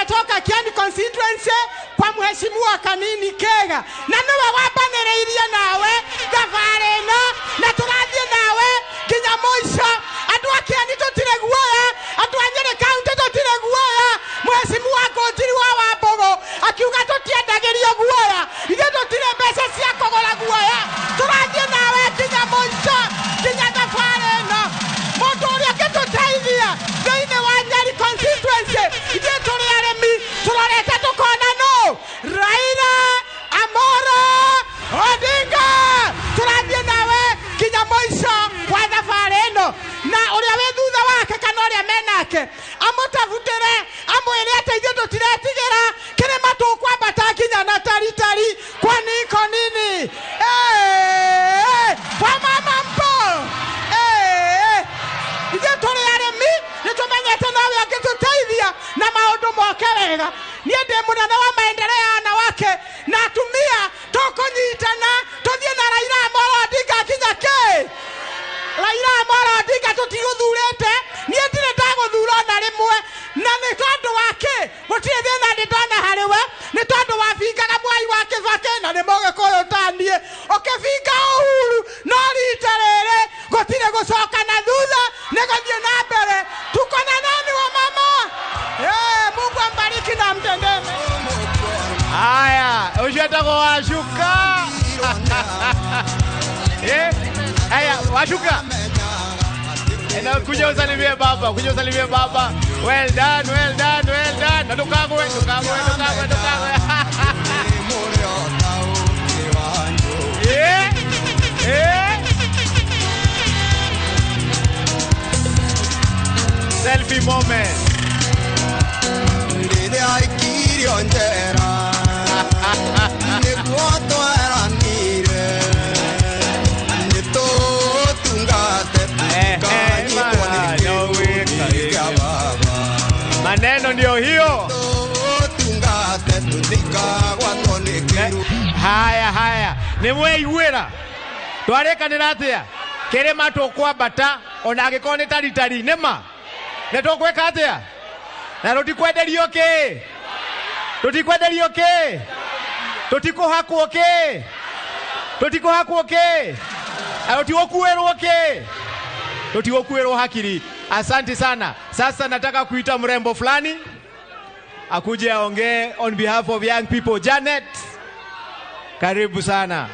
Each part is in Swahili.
nimetoka Kieni constituency kwa mheshimiwa Kanini Kega na niwe wambanĩrĩirie nawe thabarĩ ĩno na tũrathiĩ nawe nginya mũico andũ a Kieni tũtirĩ guoya andũ a Nyĩrĩ kaunti tũtirĩ guoya mheshimiwa Ngũnjiri wa Wambũgũ akiuga tũtiendagĩrio guoya ithuĩ tũtirĩ mbeca cia kũgũra guoya tũrathiĩ nawe nginya mũico nginya thabarĩ ĩno mũndũ ũrĩa ũngĩtũteithia thĩinĩ wa Nyeri constituency ithuĩ tũrĩ arĩmi tũrorete tũkona nũ Raila Amolo Odinga tũrathiĩ nawe nginya mũico wa thabarĩ ĩno na ũrĩa wĩ thutha wake kana ũrĩa menake amũtabutĩre amwĩre atĩ ithuĩ tũtiretigĩra kĩrĩma tũkwambata nginya na taritari kwa niko nini Ĩĩ, wamama mpo Ĩĩ, ithuĩ tũrĩ arĩmi nĩ tũmenyete nawe angĩtũteithia na maũndũ moke wega niĩ ndĩ mũnene wa maendeleo ya wanawake na atumia tũkũnyitana tũthiĩ na Raila Amolo Odinga kinya kĩ Raila Amolo Odinga tũtigũthurĩte niĩ ndirĩ ndagũthura ona rĩmwe na nĩ tondũ wa kĩ gũtirĩ thĩna ndĩ ndona harĩ we nĩ tondũ wabingaga mwai wa kĩbakĩ na nĩ mũgĩkũyũ ta niĩ ũkĩbinga ũhuru no rita rĩrĩ gũtirĩ gũcoka na thutha nĩ gũthiĩ na mbere tuko na nani wa mama Eh, Mungu ambariki na mtendee mema. Haya, ucio etagwo Wacuka. Eh, Haya, Wacuka. Ena kuja usalimie baba, kuja usalimie baba. Well done, well done, well done. Na ndukagwe, ndukagwe, ndukagwe, ndukagwe. Eh, eh. Selfie moment. rĩrĩa aikirio njera nĩguo tweranire nĩ tũtungate tũkanyitwo nĩ bana, no wika, kĩrũri kĩa baba Maneno ndio hiyo. tũtungate tũtikagwatwo nĩ kĩrũri haya haya nä mweiguä twarä kanä atä a kä rä ma tå kwambata ona angä korwo nä taritari nä ma nä tå gwä ka atä a na tå tikwenderio kä tå tikwenderio kä tå tikå hakwo kä tå tikå hakwo kä tå tigå kuä rwo kä tå tigå kuä rwo hakiri asanti sana sasa nataka kuita mrembo fulani akuje aongee on behalf of young people janet karibu sana.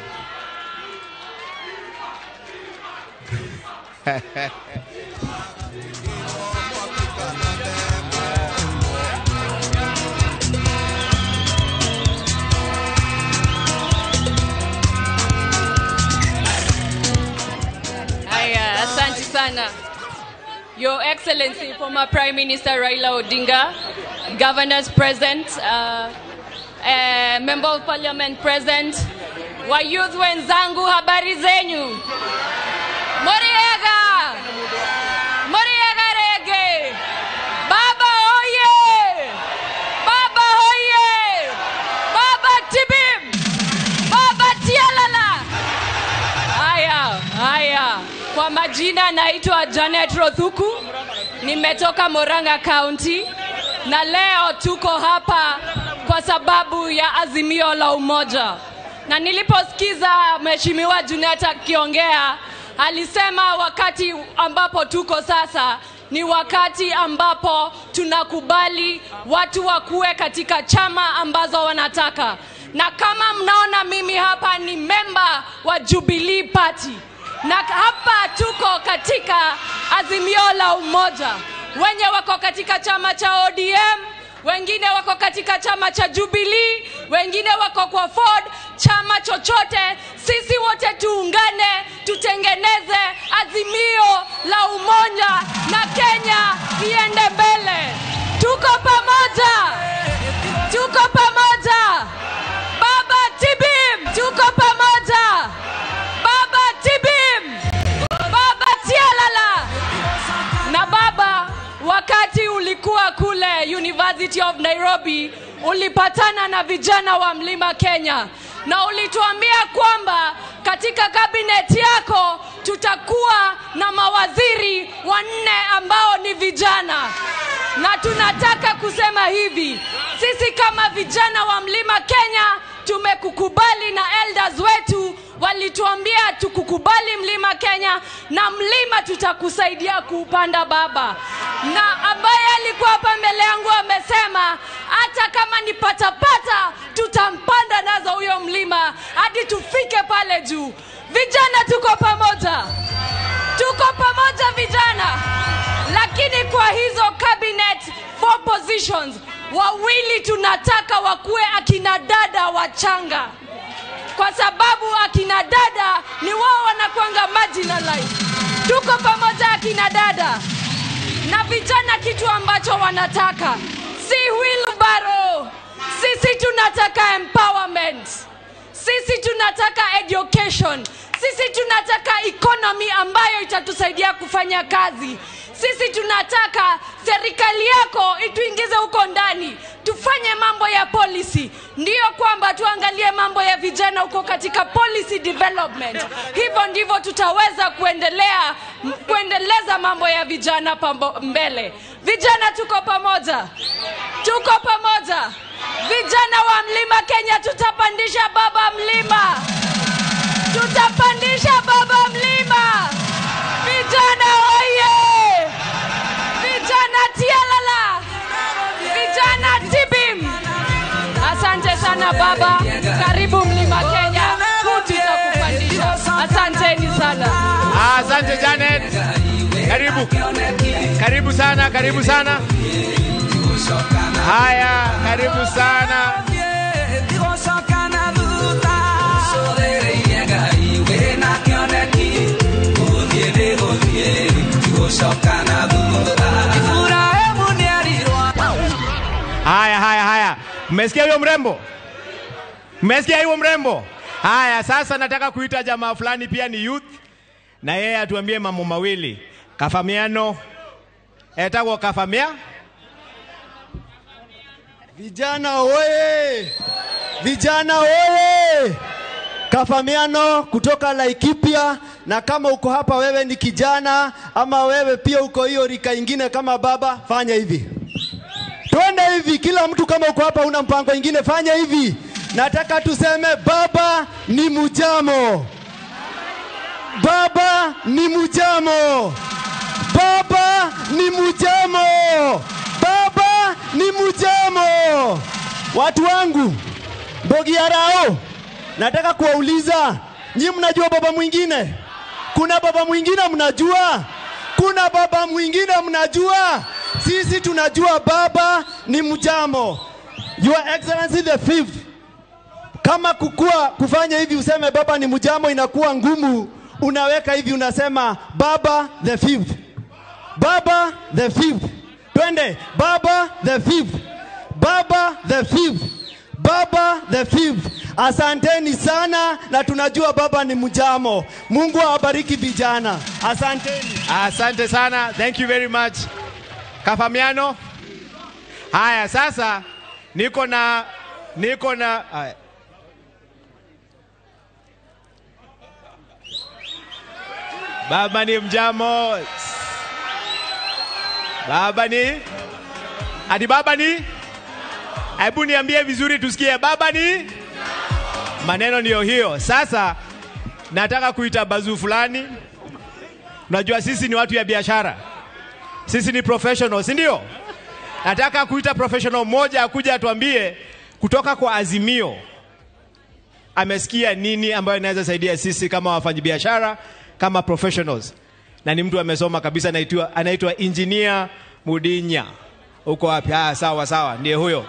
Haya, asante sana. Your Excellency, former Prime Minister Raila Odinga, governors present, uh, uh, member of parliament present, wa youth wenzangu, habari zenyu? Moriega! Moriega rege! Baba oye! Baba oye! Baba tibim! Baba tialala! Haya, haya. Kwa majina naitwa Janet Rothuku, nimetoka Moranga County na leo tuko hapa kwa sababu ya azimio la umoja. Na niliposikiza Mheshimiwa Junet akiongea, alisema wakati ambapo tuko sasa ni wakati ambapo tunakubali watu wakuwe katika chama ambazo wanataka, na kama mnaona mimi hapa ni memba wa Jubilee Party na hapa tuko katika azimio la umoja. Wenye wako katika chama cha ODM, wengine wako katika chama cha Jubilee, wengine wako kwa Ford, chama chochote, sisi wote tuungane, tutengeneze azimio la umoja na Kenya iende mbele. Tuko pamoja, tuko pamoja. Baba Tibim, tuko pamoja. Baba Tibim, Baba Tialala. Na baba, wakati ulikuwa kule University of Nairobi, ulipatana na vijana wa Mlima Kenya na ulituambia kwamba katika kabineti yako tutakuwa na mawaziri wanne ambao ni vijana, na tunataka kusema hivi sisi kama vijana wa mlima kenya tumekukubali na elders wetu walituambia tukukubali mlima kenya na mlima tutakusaidia kuupanda baba na ambaye alikuwa hapa mbele yangu amesema hata kama ni patapata tutampanda nazo huyo mlima hadi tufike pale juu vijana tuko pamoja tuko pamoja vijana lakini kwa hizo cabinet four positions wawili tunataka wakuwe akina dada wachanga kwa sababu akina dada ni wao wanakwanga marginalized tuko pamoja akina dada na vijana kitu ambacho wanataka si wheelbarrow sisi tunataka empowerment sisi tunataka education sisi tunataka economy ambayo itatusaidia kufanya kazi sisi tunataka serikali yako ituingize huko ndani tufanye mambo ya policy ndiyo kwamba tuangalie mambo ya vijana huko katika policy development hivyo ndivyo tutaweza kuendelea kuendeleza mambo ya vijana pambo, mbele vijana tuko pamoja tuko pamoja vijana wa mlima kenya tutapandisha baba mlima tutapandisha baba mlima vijana oye vijana tialala vijana tibim asante sana baba karibu mlima kenya tutakupandisha asanteni sana Ah, Asante Janet, karibu karibu sana, karibu sana. Haya, karibu sana. Haya, haya, haya, mmesikia huyo mrembo? Mmesikia huyo mrembo? Haya, sasa nataka kuita jamaa fulani pia ni youth, na yeye atuambie mambo mawili. Kafamiano etagwo kafamia Vijana oye! Vijana oye! Kafamiano kutoka Laikipia, na kama uko hapa wewe ni kijana ama wewe pia uko hiyo rika ingine kama baba, fanya hivi, twende hivi. Kila mtu kama uko hapa una mpango ingine, fanya hivi. Nataka tuseme baba ni mujamo, baba ni mujamo, baba ni mujamo, baba ni mujamo. Watu wangu Mbogi ya Rao, nataka kuwauliza nyi, mnajua baba mwingine? Kuna baba mwingine mnajua? Kuna baba mwingine mnajua? Sisi tunajua baba ni mjamo. Your Excellency the fifth, kama kukua kufanya hivi useme baba ni mjamo inakuwa ngumu, unaweka hivi unasema baba the fifth, baba the fifth. Twende baba the fifth, baba the fifth, baba the fifth. Asanteni sana, na tunajua baba ni mjamo. Mungu awabariki vijana, asanteni. Asante sana, thank you very much. Kafamiano. Haya, sasa niko na niko na haya. Baba ni mjamo. Baba ni ati baba ni, hebu niambie vizuri tusikie. Baba ni maneno ndiyo hiyo. Sasa nataka kuita bazuu fulani. Unajua sisi ni watu ya biashara, sisi ni professionals, si ndio? Nataka kuita professional mmoja akuja atuambie kutoka kwa Azimio amesikia nini ambayo inaweza saidia sisi kama wafanyabiashara, kama professionals, na ni mtu amesoma kabisa, anaitwa anaitwa Engineer Mudinya. Uko wapi? Ah, sawa sawa, ndiye huyo.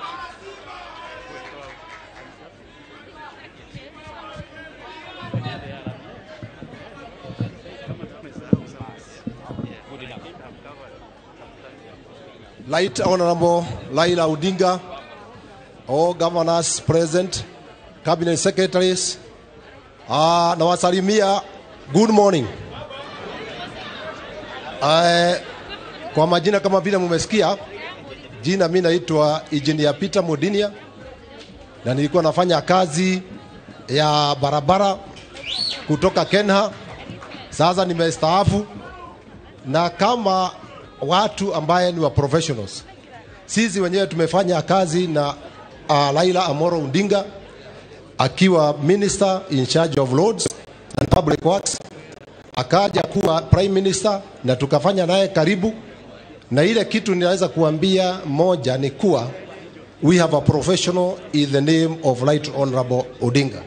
Light Honorable Laila Odinga, all governors present, cabinet secretaries, uh, nawasalimia good morning. Uh, kwa majina kama vile mumesikia, jina mi naitwa Engineer Peter Modinia na nilikuwa nafanya kazi ya barabara kutoka Kenha. Sasa nimestaafu na kama watu ambaye ni wa professionals sisi wenyewe tumefanya kazi na uh, Laila Amoro Odinga akiwa minister in charge of roads and public works, akaja kuwa prime minister na tukafanya naye karibu, na ile kitu ninaweza kuambia moja ni kuwa we have a professional in the name of Right Honorable Odinga.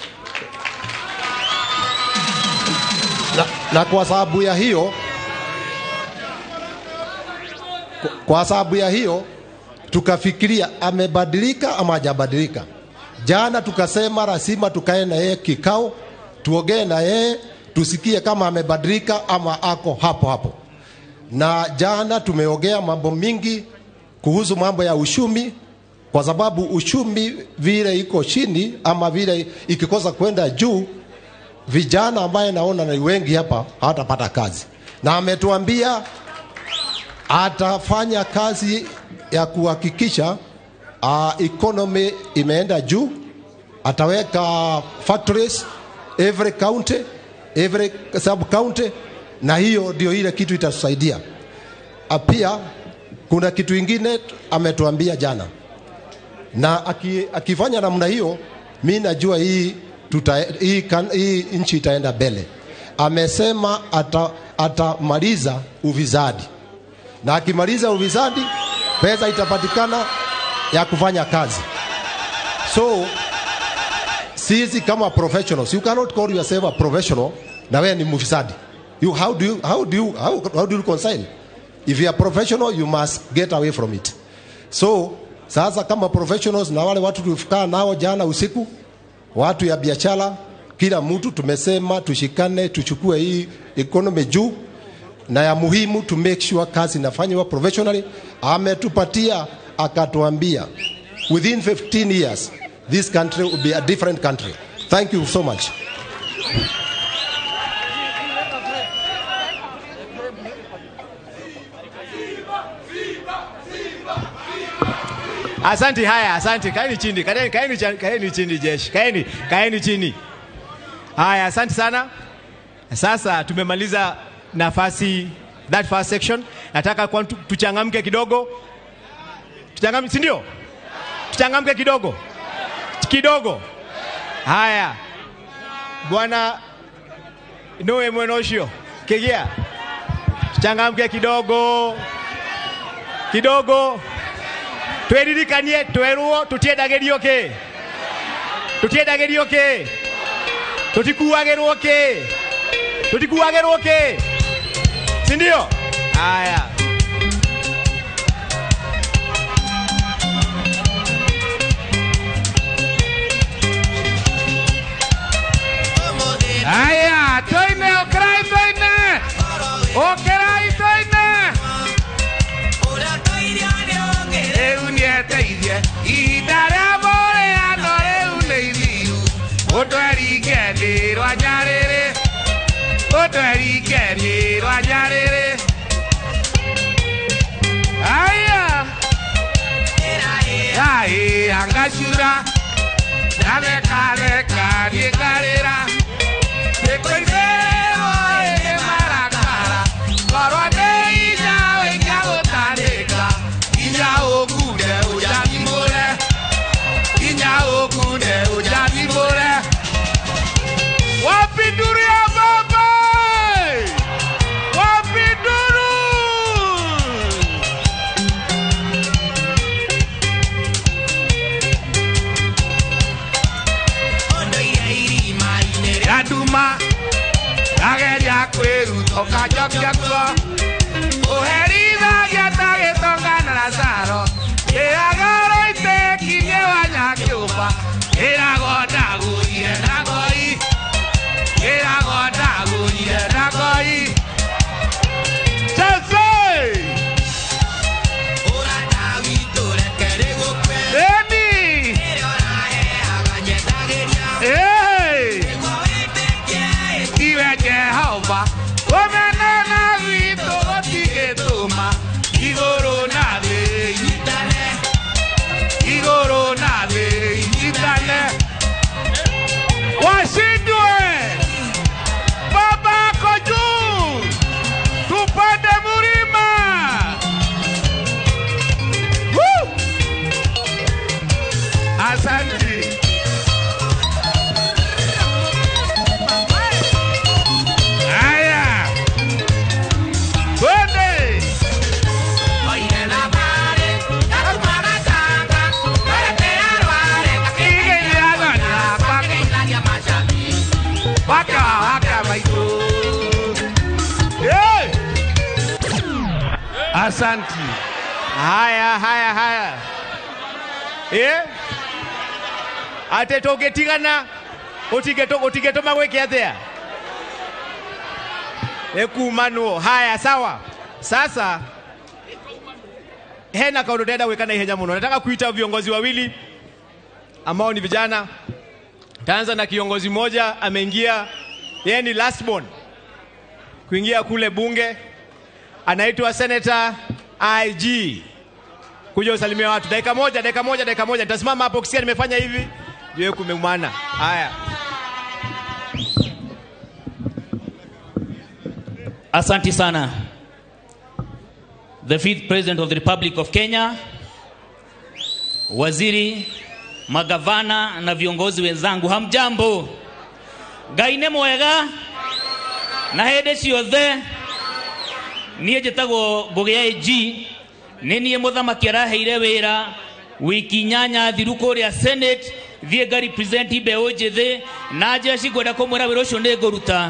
Na, na kwa sababu ya hiyo kwa sababu ya hiyo tukafikiria amebadilika ama hajabadilika. Jana tukasema lazima tukae na yeye kikao, tuongee na yeye tusikie kama amebadilika ama ako hapo hapo. Na jana tumeongea mambo mingi kuhusu mambo ya ushumi, kwa sababu ushumi vile iko chini ama vile ikikosa kwenda juu, vijana ambaye naona ni wengi hapa hawatapata kazi, na ametuambia atafanya kazi ya kuhakikisha uh, economy imeenda juu. Ataweka factories every county, every sub county, na hiyo ndio ile kitu itatusaidia. Uh, pia kuna kitu ingine ametuambia jana, na aki, akifanya namna hiyo, mi najua hii, tuta, hii, kan, hii nchi itaenda mbele. Amesema ata, atamaliza ufisadi na akimaliza ufisadi pesa itapatikana ya kufanya kazi. So sisi kama professionals, you cannot call yourself a professional na wewe ni mfisadi. You, how do you, how do you, how, how do you reconcile? If you are professional, you must get away from it. So sasa kama professionals na wale watu tulifikaa nao jana usiku, watu ya biashara, kila mtu tumesema tushikane, tuchukue hii economy juu na ya muhimu to make sure kazi inafanywa professionally. Ametupatia akatuambia within 15 years this country will be a different country. Thank you so much. Asante. Haya, asante. Kaeni chini, kaeni, kaeni, cha- kaeni chini jeshi, kaeni, kaeni chini. Haya, asante sana. Sasa tumemaliza nafasi that first section. Nataka kwa tu- tuchangamke kidogo, tuchangamke, si ndio? Tuchangamke kidogo kidogo. Haya, bwana Noe Mwenoshio Kegia, tuchangamke kidogo kidogo tweririkanie twerwo tutiendagirio ki tutiendagirio ki tutikuagirwo ki tutikuagirwo ki si ndio haya Aya, toine, okrai toine. Okrai toine. Rĩu nĩeteithie ihinda rĩa mũrĩano rĩu nĩ ithiru ũtweringe rwa nyarĩrĩ ũtweringe rwa nyarĩrĩ aya aĩ angacura ndarekareka niĩ ngarĩra thikũ ici rũĩ nĩ marakara korwo nĩ inya wĩnya gũtandĩka inya ũkunde ũjathimũre inya ũkunde ũjathimũre wapinduru ya baba wapinduru yanduma ndageria kwĩruta ũkanjokia ũherithagia ta gĩtonga na caro ĩragoro itekinie wanyakĩũmba ĩrago ndagũire na ngoi ĩrago ndagũire na ngoi Chelsea! Emi! Hey! Iwe Jehova, ũmenana witũ gũtigĩtũma igũrũ na thĩ inyitane, igũrũ na thĩ inyitane. Washindwe! Baba ako juu, tupande mlima. Asanti. haya haya haya ä atä tå ngä tigana å tingä tå ma gwä ke atä a nä kumanwo haya sawa sasa hena kaundu ndenda gwä ka na ihenya muno nataka kuita viongozi wawili ambao ni vijana taanza na kiongozi mmoja ameingia yeye ni last born kuingia kule bunge anaitwa Senator IG. Kuja usalimia watu dakika moja, dakika moja, dakika moja. Nitasimama hapo ukisikia nimefanya hivi, jue kumemwana. Haya, Asanti sana. The fifth president of the Republic of Kenya, waziri, magavana na viongozi wenzangu, hamjambo? Ngai nĩ mwega na hĩndĩ ciothe niĩ njĩtagwo ngũgĩ AG nĩ niĩ mũthamaki araheire wĩra wiki inyanya thiru kũrĩa senate thiĩ nga represent mbeũ njĩthĩ na njeci ngwenda kũmwĩra wĩra ũcio nĩ ngũruta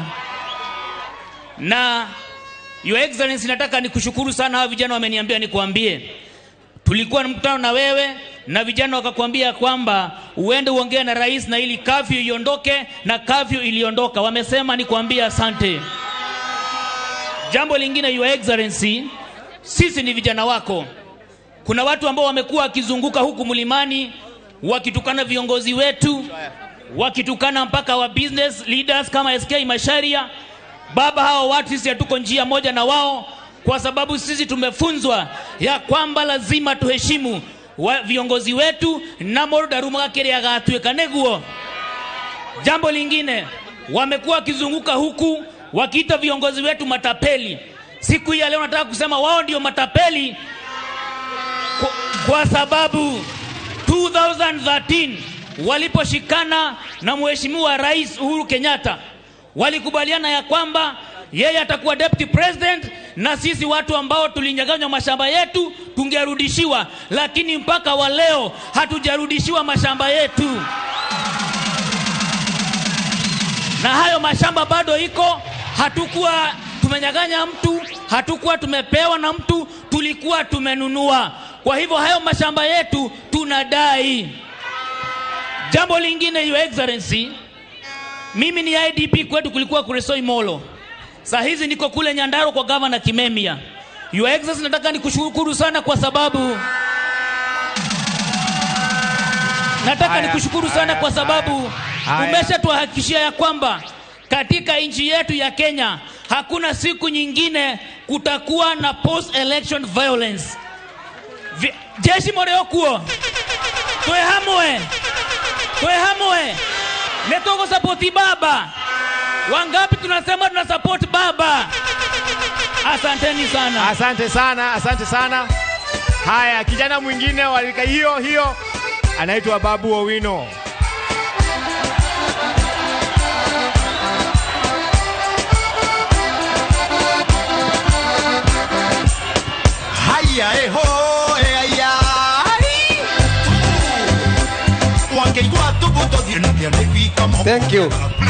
na your excellency nataka nikushukuru sana hawa vijana wameniambia nikwambie tulikuwa na mkutano na wewe na vijana wakakwambia kwamba uende uongee na rais na ili kafyu iondoke na kafyu iliondoka wamesema nikwambie asante jambo lingine your excellency sisi ni vijana wako kuna watu ambao wamekuwa wakizunguka huku mlimani wakitukana viongozi wetu wakitukana mpaka wa business leaders kama SK Masharia baba hawa watu sisi hatuko njia moja na wao kwa sababu sisi tumefunzwa ya kwamba lazima tuheshimu wa viongozi wetu na mũndũ ndarumaga kĩrĩa agatuĩka nĩguo jambo lingine wamekuwa wakizunguka huku wakiita viongozi wetu matapeli siku hii ya leo nataka kusema wao ndio matapeli kwa, kwa sababu 2013 waliposhikana na mheshimiwa rais Uhuru Kenyatta walikubaliana ya kwamba yeye atakuwa deputy president na sisi watu ambao tulinyaganywa mashamba yetu tungerudishiwa, lakini mpaka wa leo hatujarudishiwa mashamba yetu, na hayo mashamba bado iko. Hatukuwa tumenyaganya mtu, hatukuwa tumepewa na mtu, tulikuwa tumenunua. Kwa hivyo hayo mashamba yetu tunadai. Jambo lingine, your excellency, mimi ni IDP kwetu kulikuwa Kuresoi Molo. Saa hizi niko kule Nyandarua kwa gavana Kimemia. Your Excellency, nataka nikushukuru sana kwa sababu nataka Haya, nikushukuru sana haya, kwa sababu haya. umeshatuhakikishia ya kwamba katika nchi yetu ya Kenya hakuna siku nyingine kutakuwa na post election violence. Vi, jeshi moriokuo twe hamwe twe hamwe netogosapoti baba wangapi tunasema tuna support baba asanteni sana asante sana, asante sana. Haya, kijana mwingine wa rika hiyo hiyo anaitwa Babu Owino. Haya eho eaya Wangeigua tubuto diendia nefika mo Thank you.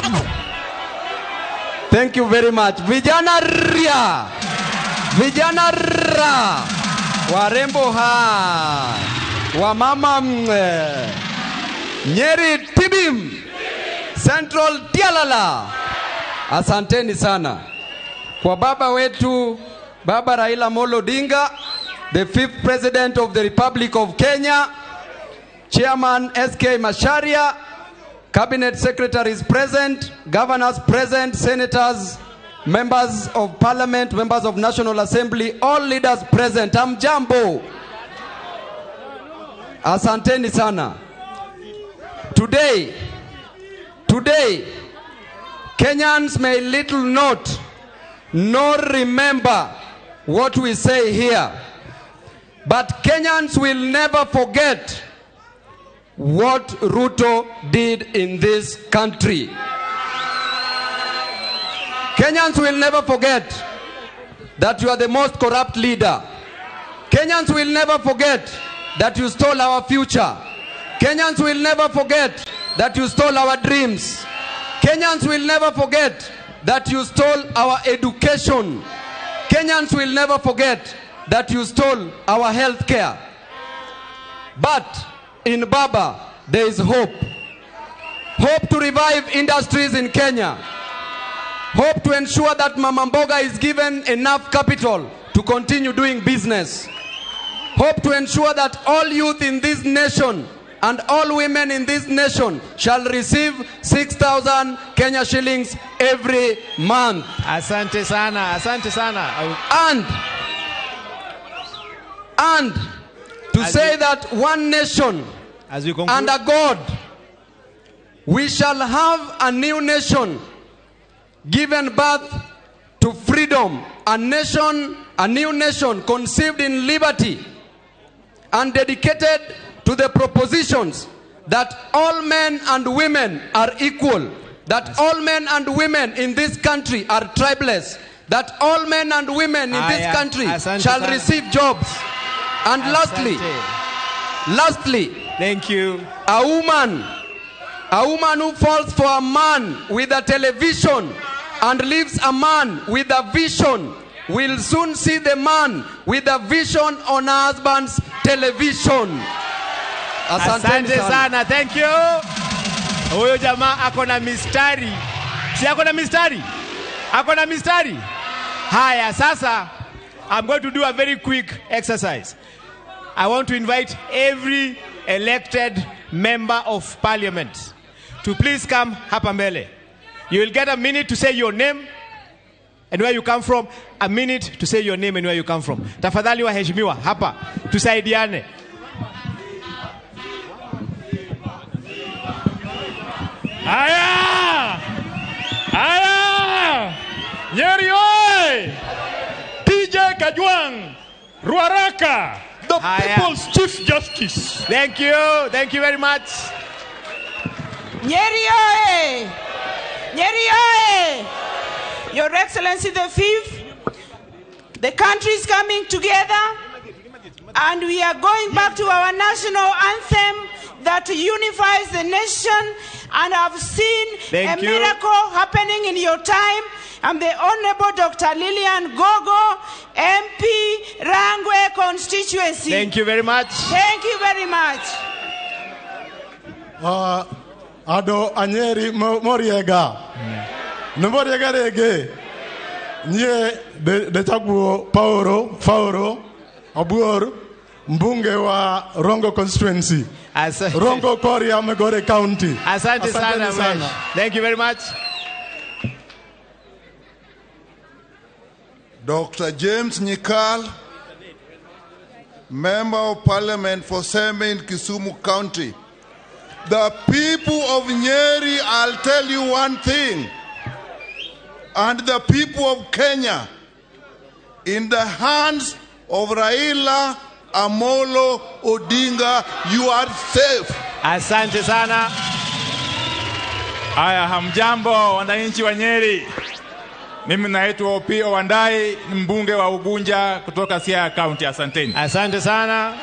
Thank you very much. Vijana ria. Vijana ra. Warembo ha. Wamama mwe. Nyeri tibim. Central Tialala. Asanteni sana. Kwa baba wetu Baba Raila Molo Odinga, the fifth president of the Republic of Kenya, Chairman SK Masharia, Cabinet secretaries present, governors present, senators, members of parliament, members of National Assembly, all leaders present. Amjambo. Asanteni sana. Today, today, Kenyans may little note nor remember what we say here. But Kenyans will never forget what Ruto did in this country. Kenyans will never forget that you are the most corrupt leader. Kenyans will never forget that you stole our future. Kenyans will never forget that you stole our dreams. Kenyans will never forget that you stole our education. Kenyans will never forget that you stole our health care. But in Baba, there is hope. Hope to revive industries in Kenya. Hope to ensure that Mama Mboga is given enough capital to continue doing business. Hope to ensure that all youth in this nation and all women in this nation shall receive 6,000 Kenya shillings every month. Asante sana, asante sana. And and to As say we- that one nation As we conclude, under God we shall have a new nation given birth to freedom, a nation, a new nation conceived in liberty and dedicated to the propositions that all men and women are equal, that all men and women in this country are tribeless, that all men and women in this Aya, country asante shall sana. receive jobs. And lastly, Asante. lastly, Thank you. a woman, a woman who falls for a man with a television and leaves a man with a vision will soon see the man with a vision on her husband's television. Asanteni Asante sana. sana, thank you. Huyo jamaa ako na mistari, si ako na mistari, ako na mistari. Haya, sasa I'm going to do a very quick exercise. I want to invite every elected member of parliament to please come hapa mbele. You will get a minute to say your name and where you come from, a minute to say your name and where you come from. Tafadhali waheshimiwa, hapa tusaidiane. Haya! Haya! Nyeri oye! TJ Kajwang, Ruaraka, the Haya. People's Chief Justice. Thank you. Thank you very much. Nyeri oye! Nyeri oye! Your Excellency the Fifth, the country is coming together and we are going back to our national anthem that unifies the nation and I've seen Thank a you. miracle happening in your time. I'm the Honorable Dr. Lillian Gogo, MP, Rangwe constituency. Thank you very much. Thank you very much. Uh, ado anyeri mo- moriega nä moriega rä ngä niä ndätaguo paoro faoro abuor mbunge wa rongo constituency Asante. rongo koria megore county Asante sana, Asanteni Mesh. Thank you very much. Dr. James Nyikal, Member of Parliament for Seme in Kisumu County. The people of Nyeri, I'll tell you one thing, and the people of Kenya, in the hands of Raila Amolo Odinga, you are safe. Asante sana. Haya, hamjambo wananchi wa Nyeri. Mimi naitwa Opio Wandai, ni mbunge wa Ugunja kutoka Siaya County. Asanteni. Asante sana.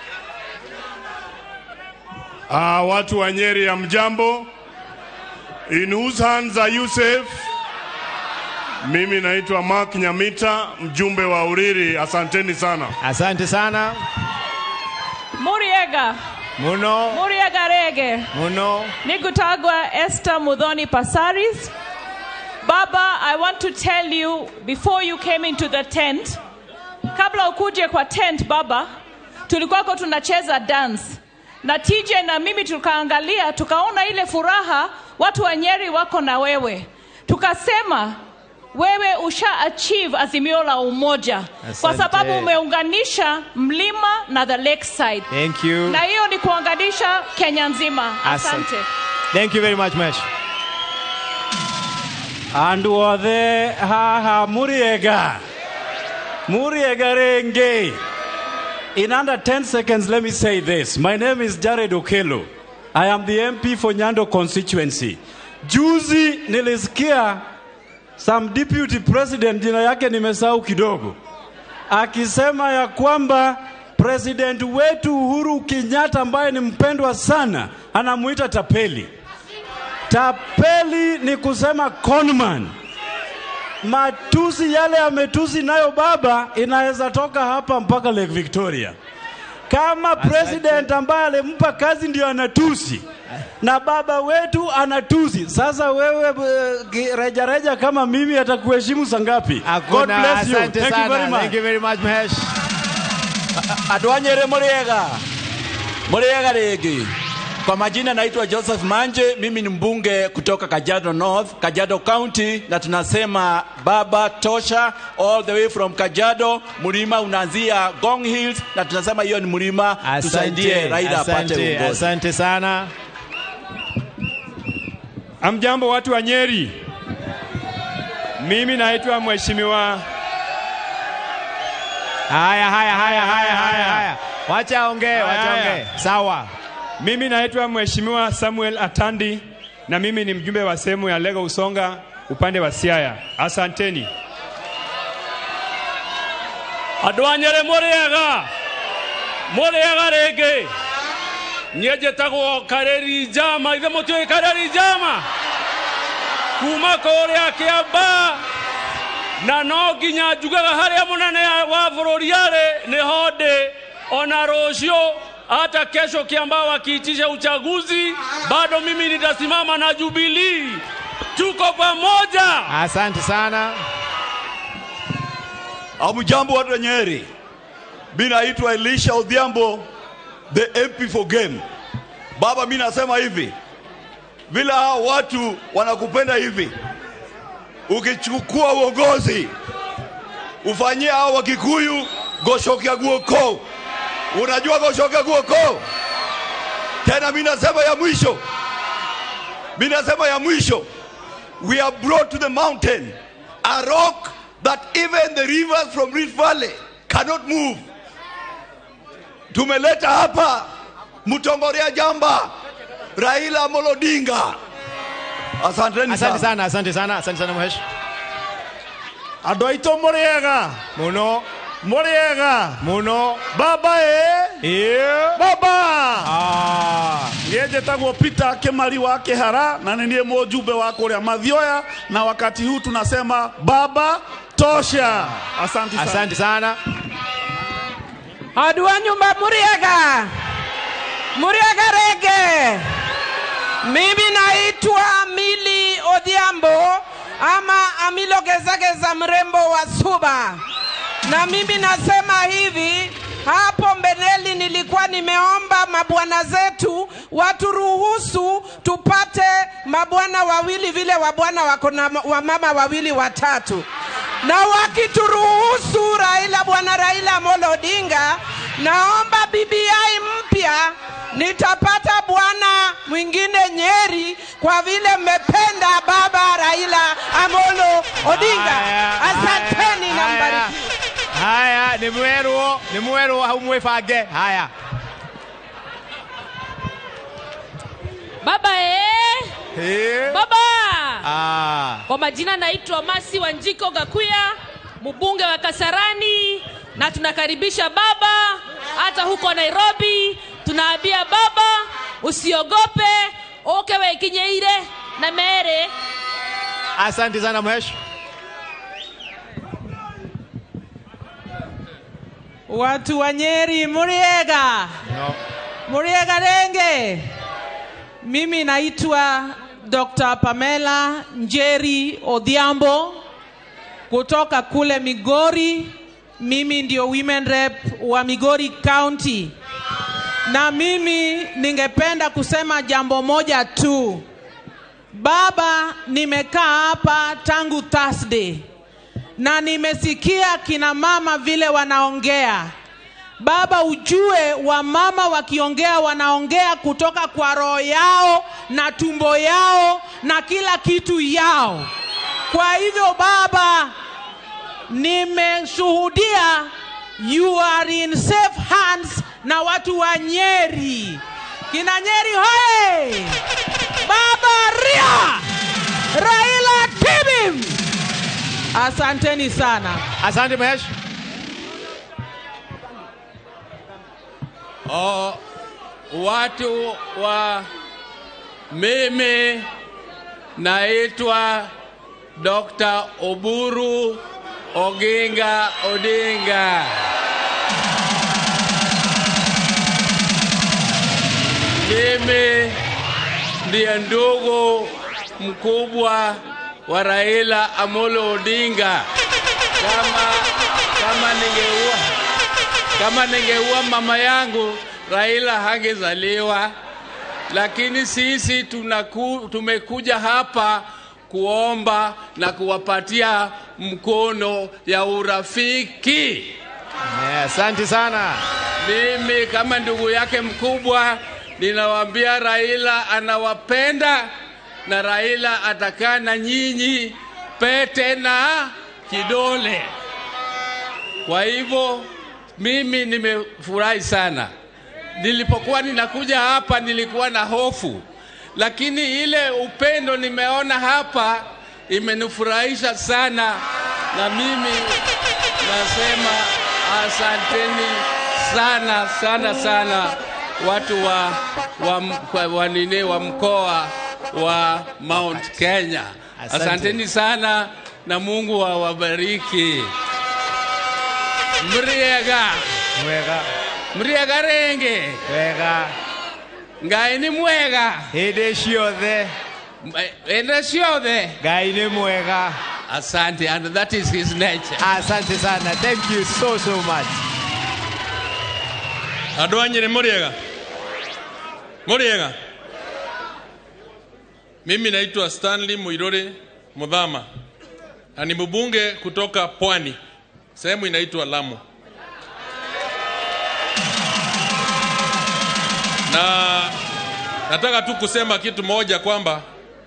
Ah, watu wa Nyeri ya mjambo. In whose hands are you safe? Mimi naitwa Mark Nyamita, mjumbe wa Uriri. Asanteni sana. Asante sana. Muriega, Muno. Muriega Rege, Muno. Nikutagwa Esther Mudhoni Pasaris. Baba, I want to tell you before you came into the tent, kabla ukuje kwa tent baba, tulikuwako tunacheza dance na TJ na mimi tukaangalia, tukaona ile furaha watu wa Nyeri wako na wewe, tukasema wewe usha achieve azimio la umoja kwa Asante. sababu umeunganisha mlima na the lakeside Thank you. na hiyo ni kuunganisha Kenya nzima. Asante. Thank you very much, Mesh. andu othe haha muriega muriega renge in under 10 seconds let me say this my name is jared okelo i am the mp for nyando constituency juzi nilisikia some deputy president jina yake nimesahau kidogo akisema ya kwamba president wetu uhuru kenyatta ambaye ni mpendwa sana anamuita tapeli Tapeli ni kusema conman. matusi yale ametusi nayo baba inaweza toka hapa mpaka Lake Victoria. Kama president ambaye alimpa kazi ndio anatusi na baba wetu anatusi. Sasa wewe eh, ki- reja reja kama mimi atakuheshimu sangapi? God Hakuna, bless you. asante Thank you sana. very much. Thank you very much, Mahesh. Adwanyere Muriega. Muriega regi. Kwa majina naitwa Joseph Manje, mimi ni mbunge kutoka Kajiado North, Kajiado County na tunasema baba tosha all the way from Kajiado. Mlima unaanzia Gong Hills na tunasema hiyo ni mlima, tusaidie Raila apate asante, uongozi. asante sana. Amjambo watu wa Nyeri, mimi naitwa Mheshimiwa. Haya, haya, haya, haya, haya, haya. Wacha ongee, wacha Haya. ongee. Sawa. Mimi naitwa Mheshimiwa Samuel Atandi na mimi ni mjumbe wa sehemu ya Lego Usonga upande wa Siaya. Asanteni. andwanyere mũrĩega mũrĩega rĩngĩ niĩ njĩtagwo kareri njama ithe mũtiũĩ kareri njama kuma kũrĩa kĩamba na no nginya njugaga harĩa mũnene wa bũrũri arĩ nĩho ndĩ ona rũciũ hata kesho kiamba wakiitisha uchaguzi bado mimi nitasimama na Jubilee tuko pamoja Asante sana. Hamjambo watu wa Nyeri, mi naitwa Elisha Odhiambo, the MP for game. Baba, mi nasema hivi, vile hawa watu wanakupenda hivi, ukichukua uongozi ufanyie hao Wakikuyu goshokia guoko. Unajua goshokia guoko? Tena mi nasema ya mwisho, mi nasema ya mwisho, we are brought to the mountain a rock that even the rivers from Rift Valley cannot move. Tumeleta hapa Mtongoria Jamba, Raila Amolo Odinga. Asanteni Asante sana. sana, asante sana, asante sana Mahesh. Andũ aitũ mũrĩega mũno mũrĩega mũno baba ĩ ĩ baba niĩ njĩtagwo Peter Kimari wa Kĩhara na nĩ niĩ mũjumbe wa kũrĩa Mathioya na wakati huu tunasema baba tosha. Asante sana. Asante sana. Andũ a nyumba muriega, muriega rege. Mimi naitwa Mili Odhiambo ama Amilo Gezageza, mrembo wa Suba, na mimi nasema hivi hapo mbeleni nilikuwa nimeomba mabwana zetu waturuhusu tupate mabwana wawili vile wabwana wako na wamama wawili watatu, na wakituruhusu Raila, bwana Raila Amolo Odinga, naomba BBI mpya nitapata bwana mwingine Nyeri kwa vile mmependa baba Raila Amolo Odinga. Asanteni na mbariki. Haya, nĩ mwerwo, nĩ mwerwo hau mwĩbange. Haya. Baba eh? Eh. Baba. Ah. Kwa majina naitwa Masi Wanjiko Gakuya, mbunge wa Kasarani, na tunakaribisha baba hata huko Nairobi. Tunaambia baba usiogope, oke wekinyeire na mere. Asante sana Mahesh. Watu wa Nyeri, muriega No. muriega renge. Mimi naitwa Dr. Pamela Njeri Odhiambo kutoka kule Migori. Mimi ndio women rep wa Migori County, na mimi ningependa kusema jambo moja tu. Baba, nimekaa hapa tangu Thursday na nimesikia kina mama vile wanaongea. Baba, ujue wamama wakiongea wanaongea kutoka kwa roho yao na tumbo yao na kila kitu yao. Kwa hivyo Baba, nimeshuhudia you are in safe hands na watu wa Nyeri. Kina Nyeri hoye! Baba ria! Raila tibim! Asanteni sana. Asante Mahesh. Oh, watu wa mimi naitwa Dr. Oburu Oginga Odinga. Mimi ndiye ndugu mkubwa wa Raila Amolo Odinga. Kama kama ningeua kama ningeua mama yangu Raila hangezaliwa, lakini sisi tunaku, tumekuja hapa kuomba na kuwapatia mkono ya urafiki. Asante sana. Mimi kama ndugu yake mkubwa ninawaambia Raila anawapenda na Raila atakaa na nyinyi pete na kidole. Kwa hivyo mimi nimefurahi sana. Nilipokuwa ninakuja hapa nilikuwa na hofu, lakini ile upendo nimeona hapa imenifurahisha sana, na mimi nasema asanteni sana sana sana watu wa, wa, wa, wa, nini, wa mkoa wa Mount Kenya. Asante. Asanteni sana na Mungu awabariki. Mriega mwega mriega renge wega ngai ni mwega hĩndĩ ciothe ende ciothe ngai nĩ mwega asante and that is his nature asante sana thank you so so much andå a nyä mũrĩega mũrĩega mimi naitwa stanley muiruri mudhama na ni mbunge kutoka pwani sehemu inaitwa lamu na nataka tu kusema kitu moja kwamba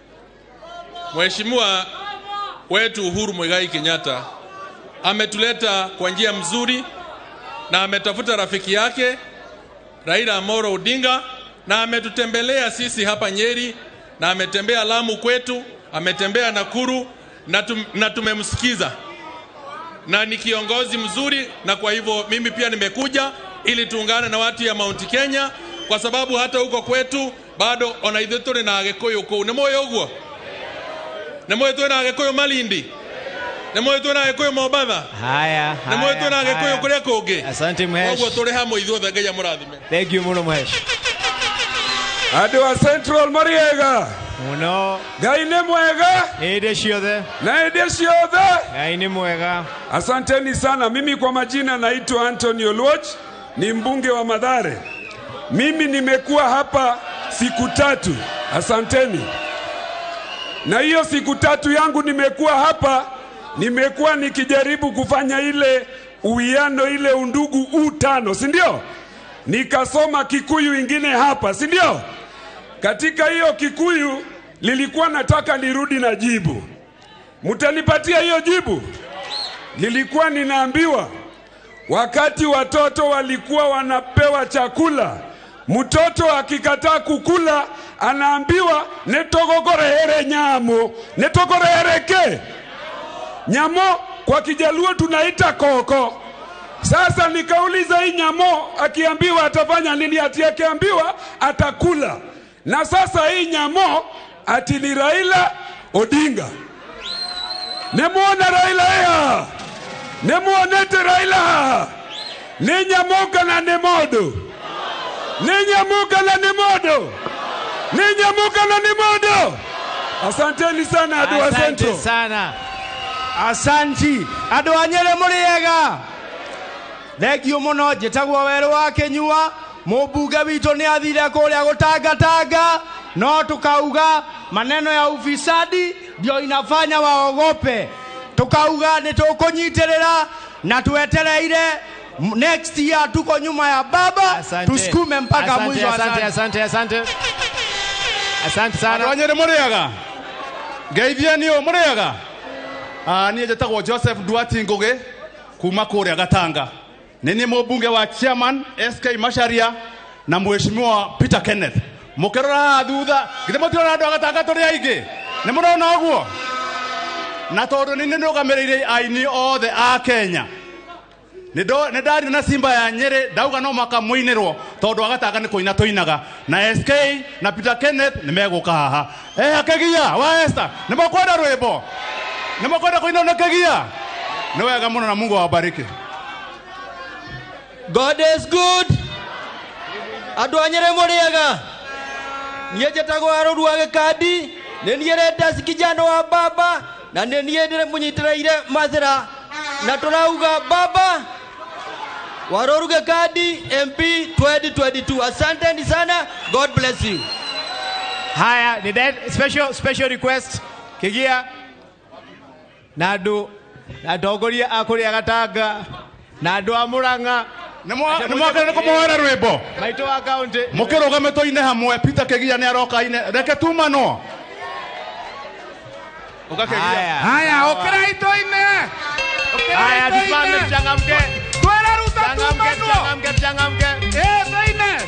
mheshimiwa wetu uhuru mwigai kenyatta ametuleta kwa njia mzuri na ametafuta rafiki yake Raila Amolo Odinga na ametutembelea sisi hapa Nyeri na ametembea Lamu kwetu, ametembea Nakuru na, tum, na tumemsikiza na ni kiongozi mzuri, na kwa hivyo mimi pia nimekuja ili tuungane na watu ya Mount Kenya, kwa sababu hata huko kwetu bado ona ithuĩ tũrĩ na agĩkũyũ kũu nĩ mũĩ ũguo nĩ mũĩ twĩ na agĩkũyũ Malindi nĩ mũĩ twĩ na agĩkũyũ Mombatha haya nĩ mũĩ twĩ na agĩkũyũ haya. kũrĩa kũngĩ asante mhesh koguo tũrĩ hamwe ithuothe ngai amũrathime thank you mũno mhesh andå a central mariega mũno ngai nä mwega hĩndĩ ciothe na hĩndĩ ciothe ngai nĩ mwega asanteni sana mimi kwa majina naitwa antony oluoch ni mbunge wa madhare mimi nimekuwa hapa siku tatu asanteni na hiyo siku tatu yangu nimekuwa hapa nimekuwa nikijaribu kufanya ile uwiano ile undugu u tano si ndio nikasoma kikuyu ingine hapa si ndio katika hiyo kikuyu lilikuwa nataka nirudi na jibu mtanipatia hiyo jibu nilikuwa ninaambiwa wakati watoto walikuwa wanapewa chakula mtoto akikataa kukula anaambiwa netogogorehere nyamo netogorehereke nyamo kwa kijaluo tunaita koko sasa nikauliza hii nyamo akiambiwa atafanya nini ati akiambiwa atakula na sasa hii nyamo ati ni raila odinga nemwona raila ea nemwonete raila ninyamuka na nĩ mũndũ ninyamuka na nĩ mũndũ ninyamuka na nĩ mũndũ asanteni sana andũ a Asante central sana asanti andå a nyä rä må rä ega thengio må no njä tagwo werå wa kä nyua må mbunge witå nä athire kå rä a gå tangatanga no tukauga maneno ya ufisadi ndio inafanya waogope tukauga nä tå kå nyitä rä ra na twetereire M- next year tuko nyuma ya baba tusukume mpaka Asante, mwisho asante, asante, asante. Asante sana. andå anyä rä må rä aga ngeithia nä å må rä aga niä njätagwo joseph duati ngå gä kuma kå rä a gatanga nä niä må mbunge wa chairman sk macharia na mweshimiwa peter kenneth må kä rora haha thutha githä må tirona andå a gatanga tå rä aingä nä må rona å guo na tondå nä nä rå gamä rä ire aini othe a kenya nä ndario na simba ya nyä ndauga no maka må inä rwo tondå agatanga nä kå ina tå inaga na sk na peter kenneth nä megå ka haha ehakä gia wa esta nä mokwenda rwä mbo nimekwenda kuinonekagia ni wega muno na mungu awabariki God is good. Andũ a Nyĩrĩ mũrĩega. Niĩ njĩtagwo Harũni wa Gĩkandi. Nĩ niĩ Redas kijana wa baba na nĩ niĩ ndĩ mũnyitĩrĩire Mathĩra. Na tũrauga baba Warũru Gĩkandi MP 2022. Asanteni sana. God bless you. haya ni dead special special request kigia na andu na atongoria a kuria gatanga na andu a muranga nĩmwakĩrĩ nĩ kũmũhoera rwĩmbo maitũ wa kaunti mũkĩrũgame tũine hamwe peter kĩgia nĩ aroka ine reke tumano Haya. haya ũkĩrai tũine haya tusimame tuchangamke twĩraruta Tuchangamke, tuchangamke tuchangamke eh tũine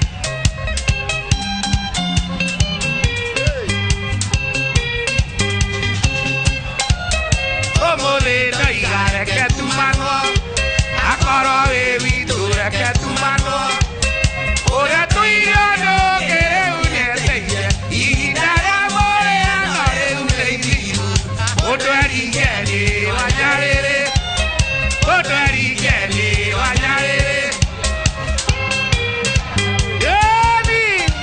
ũmũthĩ ndoiga reke tumanwo akorwo wĩ witũ reke tumanwo ũrĩa tũire ũndũ ũngĩ rĩu nĩeteire ihinda rĩa mũrĩano rĩu nĩ ithiru mũndũ eringeni wa nyarĩrĩ mũndũ eringeni wa nyarĩrĩ Yoni!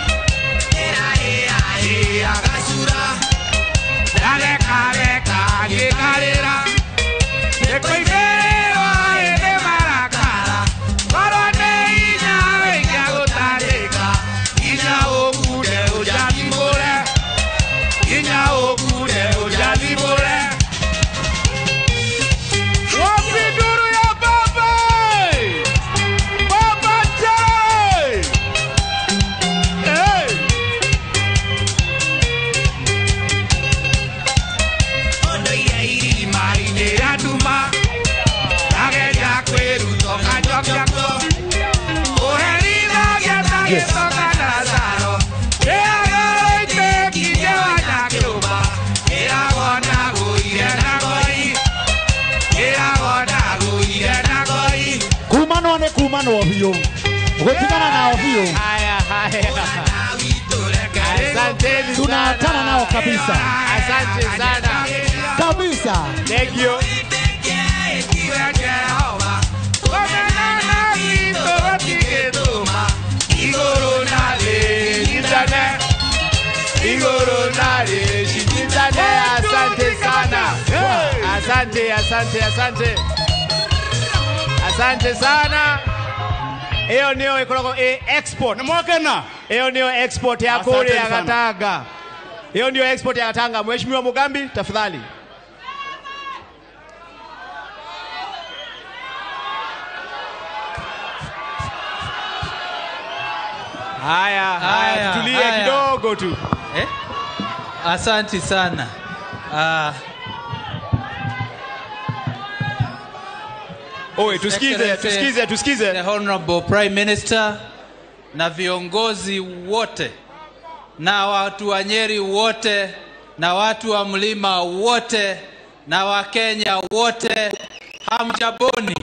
agacura ndarekareka ngĩkarĩra nĩkũimĩrĩrwo ĩnĩ marakara korwo nĩ hinya wĩiga gũtandĩka hinya ũkunde ũjathimũre hinya ũkunde ũjathimũre wapi nduru ya baba baba jai hey. ũndũire irima-inĩ rĩa nduma ndageria kwĩruta ũkanjokjako ũherithagia ta gĩcoka ndazaro ĩagoro itĩkirie wanyakĩũma ĩragwo na gũire na goi ĩragwo na gũire na goi kumanwo nĩ kumanwo biũ gũtigana nao biũ haya haya asanteni tunaachana nao kabisa asante sana kabisa thank you igũrũ na thĩ nyitane igoro nare shindane asante sana asante asante asante asante sana iyo niyo ikoragwo i export nimwakena iyo niyo export ya Asanteni kuria sana. gatanga hiyo ndio export ya gatanga mheshimiwa mugambi tafadhali haya haya Haya, tutulie haya. kidogo tu Eh? Asanti sana. Ah, Oe, tusikize, Excellency, tusikize, tusikize. The Honorable Prime Minister na viongozi wote na watu wa Nyeri wote na watu wa mlima wote na Wakenya wote, hamjaboni.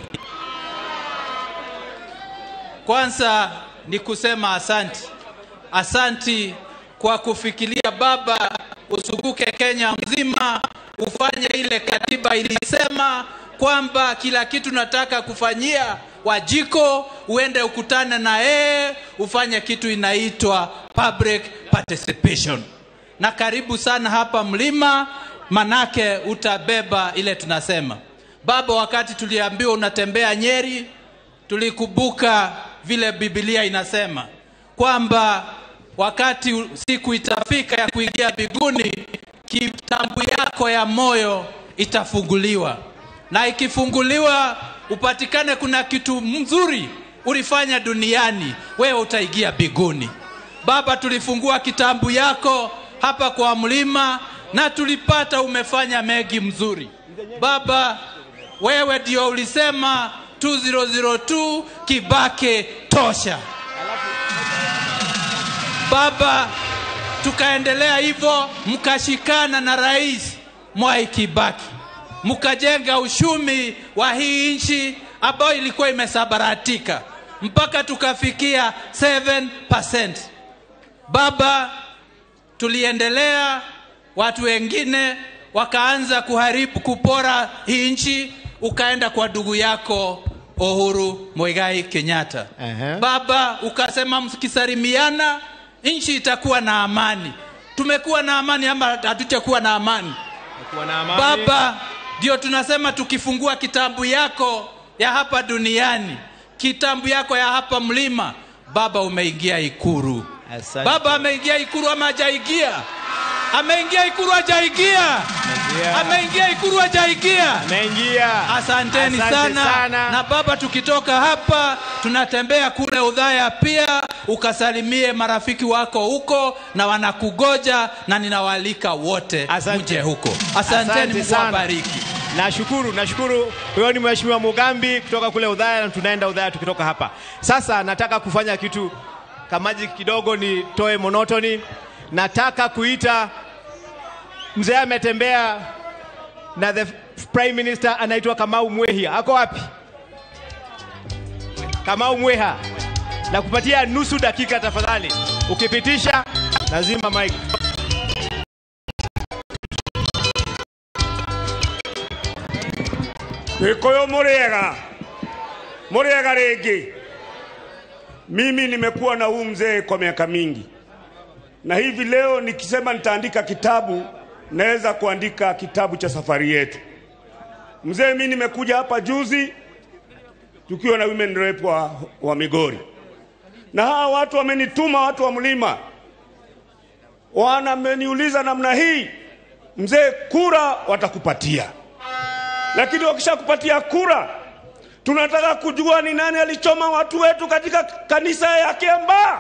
Kwanza ni kusema asanti, asanti kwa kufikiria baba, uzunguke Kenya mzima, ufanye ile katiba ilisema kwamba kila kitu nataka kufanyia Wajiko, uende ukutane na yeye, ufanye kitu inaitwa public participation. Na karibu sana hapa mlima, manake utabeba ile tunasema. Baba, wakati tuliambiwa unatembea Nyeri, tulikumbuka vile Biblia inasema kwamba wakati siku itafika ya kuingia mbinguni, kitabu yako ya moyo itafunguliwa, na ikifunguliwa upatikane kuna kitu mzuri ulifanya duniani, wewe utaingia mbinguni. Baba, tulifungua kitabu yako hapa kwa mlima na tulipata umefanya mengi mzuri. Baba, wewe ndio ulisema 2002 Kibake tosha. Baba, tukaendelea hivyo, mkashikana na Rais Mwai Kibaki, mkajenga uchumi wa hii nchi ambayo ilikuwa imesabaratika mpaka tukafikia 7%. Baba, tuliendelea, watu wengine wakaanza kuharibu kupora hii nchi ukaenda kwa ndugu yako uhuru mwigai kenyatta Ehe. baba ukasema mkisalimiana nchi itakuwa na amani tumekuwa na amani ama hatuchakuwa na amani Kuwa na amani. baba ndio tunasema tukifungua kitabu yako ya hapa duniani kitabu yako ya hapa mlima baba umeingia ikuru Asante. baba ameingia ikuru ama hajaingia ameingia ikuru hajaingia ameingia ikuru hajaingia ameingia asanteni Asante sana. sana. na baba tukitoka hapa tunatembea kule udhaya pia ukasalimie marafiki wako huko na wanakugoja na ninawaalika wote mje huko asanteni Mungu awabariki nashukuru nashukuru huyo ni mheshimiwa mugambi kutoka kule udhaya na tunaenda udhaya tukitoka hapa sasa nataka kufanya kitu kamaji kidogo nitoe monotoni nataka kuita mzee ametembea na the prime minister anaitwa kamau mwehia ako wapi kamau mweha na kupatia nusu dakika tafadhali ukipitisha lazima mike Gikuyu muriega, muriega rĩngĩ. Mimi nimekuwa na huu mzee kwa miaka mingi, na hivi leo nikisema nitaandika kitabu, naweza kuandika kitabu cha safari yetu. Mzee, mimi nimekuja hapa juzi tukiwa na women rep wa, wa Migori, na hawa watu wamenituma, watu wa mlima wanameniuliza namna hii, mzee, kura watakupatia lakini wakishakupatia kura, tunataka kujua ni nani alichoma watu wetu katika kanisa ya Kiambaa.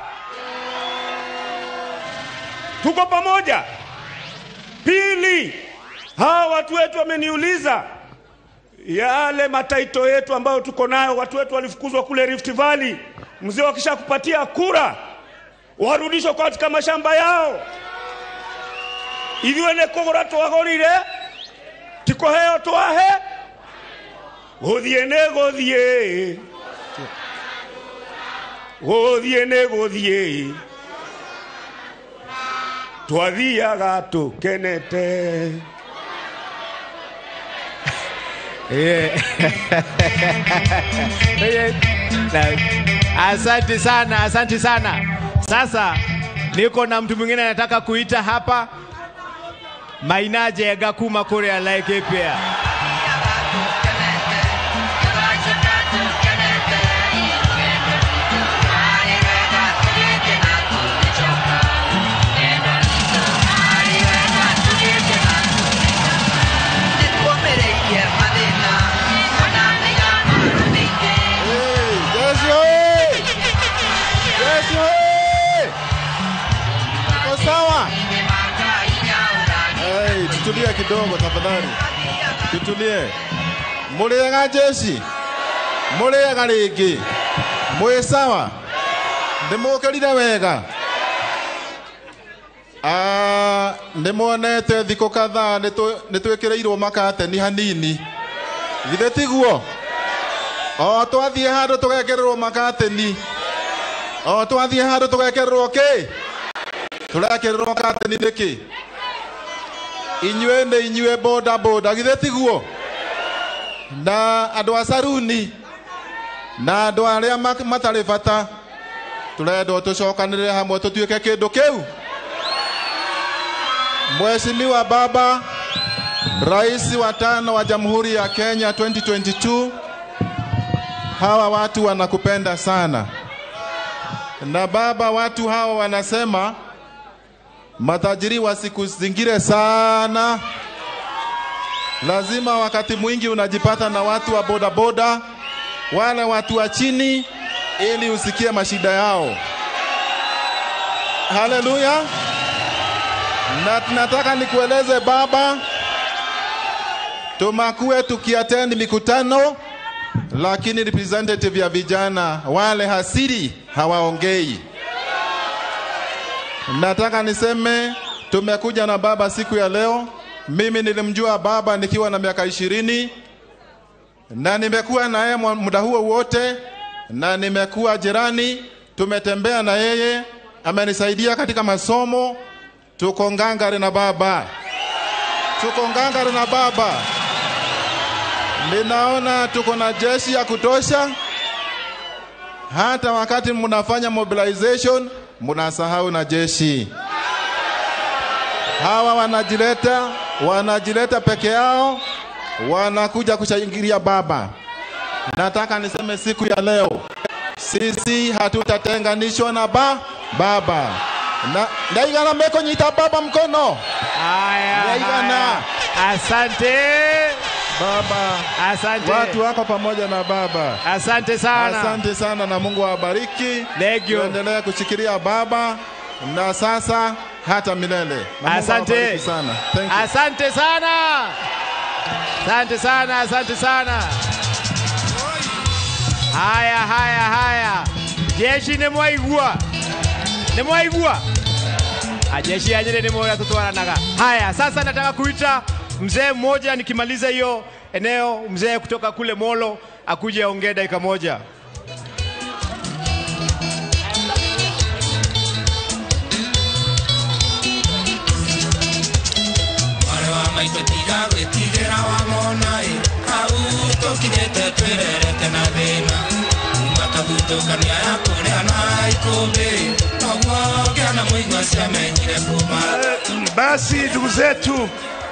Tuko pamoja? Pili, hawa watu wetu wameniuliza yale mataito yetu ambayo tuko nayo, watu wetu walifukuzwa kule Rift Valley. Mzee, wakishakupatia kura warudishwe katika mashamba yao, ithuĩ nĩ kũgũra twagũrire ti kũheo twahe gũthiĩ nĩ gũthiĩ gũthiĩ nĩ gũthiĩ twathiaga tũkenete asante sana asante sana sasa niko na mtu mwingine anataka kuita hapa mainaje gakuma kuria laikipia Yesu oye! Yesu oye! Uko sawa? Hey, tutulie kidogo tafadhali. Tutulie. Mũrĩega jeshi? Mũrĩega rĩngĩ? Mwĩ sawa? Ndĩmũkĩrire wega? Ah, nĩmuonete thikũ kadhaa nĩtũ- nĩtwĩkĩrĩirwo makateni hanini githĩ tiguo o twathiĩ handũ tũgekererwo makateni o twathiĩ handũ tũgekererwo kĩ tũrekererwo kateni nĩkĩ inyuĩ nĩ inyuĩ boda boda githĩ tiguo na andũ a saruni na andũ arĩa ma- matarĩ bata tũrendwo tũcokanĩrĩre hamwe tũtuĩke kĩndũ kĩu Mheshimiwa Baba, Rais wa tano wa Jamhuri ya Kenya 2022, hawa watu wanakupenda sana. Na baba, watu hawa wanasema matajiri wasikuzingire sana. Lazima wakati mwingi unajipata na watu wa bodaboda, wale watu wa chini, ili usikie mashida yao. Haleluya! Na tunataka nikueleze baba, tumakuwe tukiattend mikutano, lakini representative ya vijana wale hasiri hawaongei. Nataka niseme tumekuja na baba siku ya leo. Mimi nilimjua baba nikiwa na miaka ishirini na nimekuwa na yeye mwa- muda huo wote, na nimekuwa jirani, tumetembea na yeye, amenisaidia katika masomo, tuko ngangari na baba. tuko ngangari na baba. Ninaona tuko na jeshi ya kutosha. Hata wakati mnafanya mobilization, mnasahau na jeshi. Hawa wanajileta, wanajileta peke yao, wanakuja kushangilia baba. Nataka niseme siku ya leo, sisi hatutatenganishwa na ba baba na ndaigana meko nyita baba mkono Haya, ndaigana haya. Asante baba, asante watu wako pamoja na baba. Asante sana. asante sana, na Mungu awabariki. Thank you. Tuendelee kushikilia baba na sasa hata milele. Na Mungu Asante awabariki sana. Thank you. Asante sana. Asante sana, asante sana. Haya, haya, haya. Jeshi nĩ mwaigua nĩ mwaigua Ah, jeshi ya Nyeri nĩ mwaigua tutwaranaga. Haya, sasa nataka kuita mzee mmoja, nikimaliza hiyo eneo, mzee kutoka kule Molo akuje aongee dakika moja. Mwarĩ wa maitũ tiga gwĩtigĩra wa mona ĩ hau tũkinyĩte twĩrerete na thĩna kuma kathutũkania ya kũrĩa na ikũmbĩ noguo ngĩa na mũigua ciamenyire kuma Basi ndugu zetu,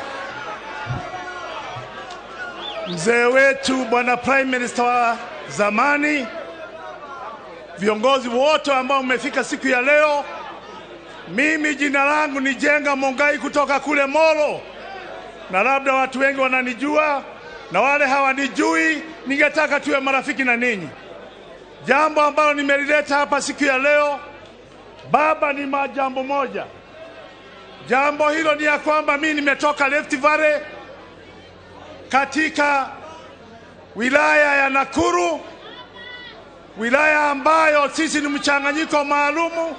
mzee wetu bwana prime minister wa zamani, viongozi wote ambao mmefika siku ya leo, mimi jina langu ni Jenga Mongai kutoka kule Molo, na labda watu wengi wananijua na wale hawanijui, ningetaka tuwe marafiki na ninyi. Jambo ambalo nimelileta hapa siku ya leo, baba, ni majambo moja. Jambo hilo ni ya kwamba mimi nimetoka Rift Valley katika wilaya ya Nakuru, wilaya ambayo sisi ni mchanganyiko maalumu.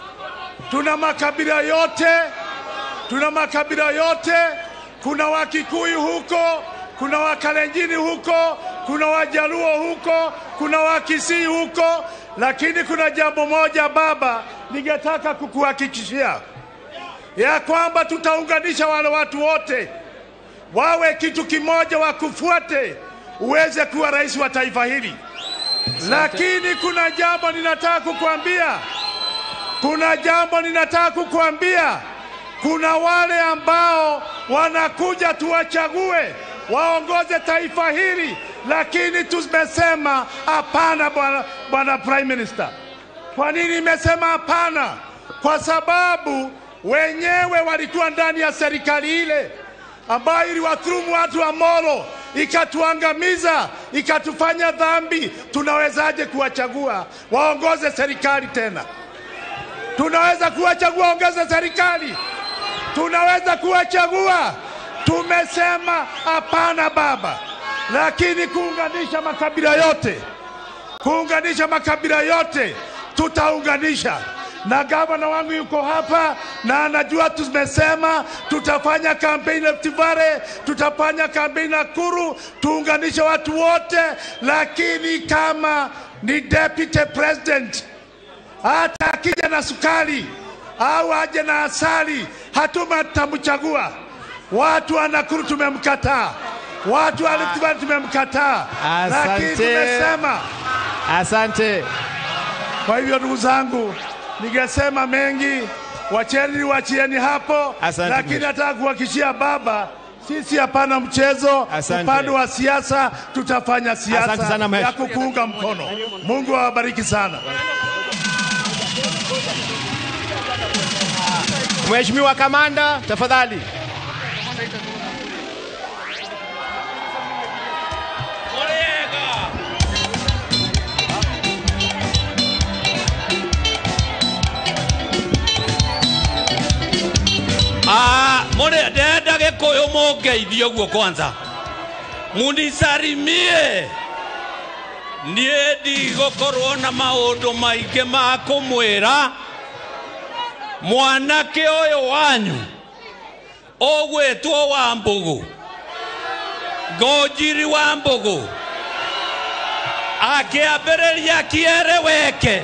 Tuna makabila yote, tuna makabila yote. Kuna Wakikuyu huko, kuna Wakalenjini huko, kuna Wajaluo huko, kuna Wakisii huko, lakini kuna jambo moja baba, ningetaka kukuhakikishia ya kwamba tutaunganisha wale watu wote wawe kitu kimoja, wakufuate uweze kuwa rais wa taifa hili. Lakini kuna jambo ninataka kukuambia, kuna jambo ninataka kukuambia. Kuna wale ambao wanakuja tuwachague waongoze taifa hili, lakini tumesema hapana, bwana bwana prime minister. Kwa nini nimesema hapana? Kwa sababu wenyewe walikuwa ndani ya serikali ile ambayo iliwadhulumu watu wa Molo, ikatuangamiza, ikatufanya dhambi. Tunawezaje kuwachagua waongoze serikali tena? Tunaweza kuwachagua waongoze serikali? Tunaweza kuwachagua? Tumesema hapana, baba. Lakini kuunganisha makabila yote, kuunganisha makabila yote, tutaunganisha na gavana wangu yuko hapa na anajua tumesema tutafanya kampeni Rift Valley, tutafanya kampeni Nakuru, tuunganishe watu wote, lakini kama ni deputy president hata akija na sukari au aje na asali, hatuma tutamchagua. Watu wa Nakuru tumemkataa, watu wa Rift Valley tumemkataa, lakini Asante. tumesema Asante. kwa hivyo ndugu zangu, ningesema mengi, wacheni wachieni hapo, Asante, lakini mheshimiwa. nataka kuhakikishia baba, sisi hapana mchezo. Asante. Upande wa siasa tutafanya Asante siasa sana, ya mheshimiwa. kukuunga mkono. Mungu awabariki sana. Mheshimiwa Kamanda, tafadhali. Ah, mure ndenda gikuyu mungeithie uguo kwanza munisarimie niĩ ndigũkorwo na maũndũ maingĩ ma kũmwĩra mwanake ũyũ wanyu ũgwĩtwo wa mbũgũ ngonjiri wa mbũgũ akĩambĩrĩria kiereweke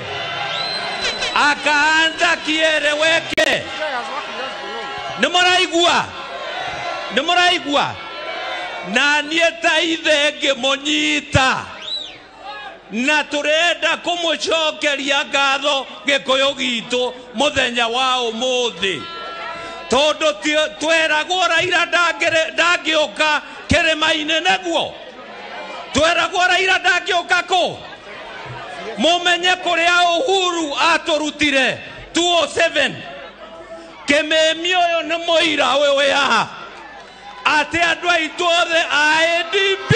akaanza kiereweke nĩ mũraigua nä må raigua na niä ta ithe ngä må nyita na tå renda kå må cokeria ngatho gä kå yå gitå må thenya wa å må thä tondå tweragwo raira ndangä å ka kä rä ma-inä näguo tweragwo raira ndangä å ka kå må menye kå rä a uhuru atå rutire 207 kä mä mi å yå nä må ira å wä haha atä andå aitå othe a adp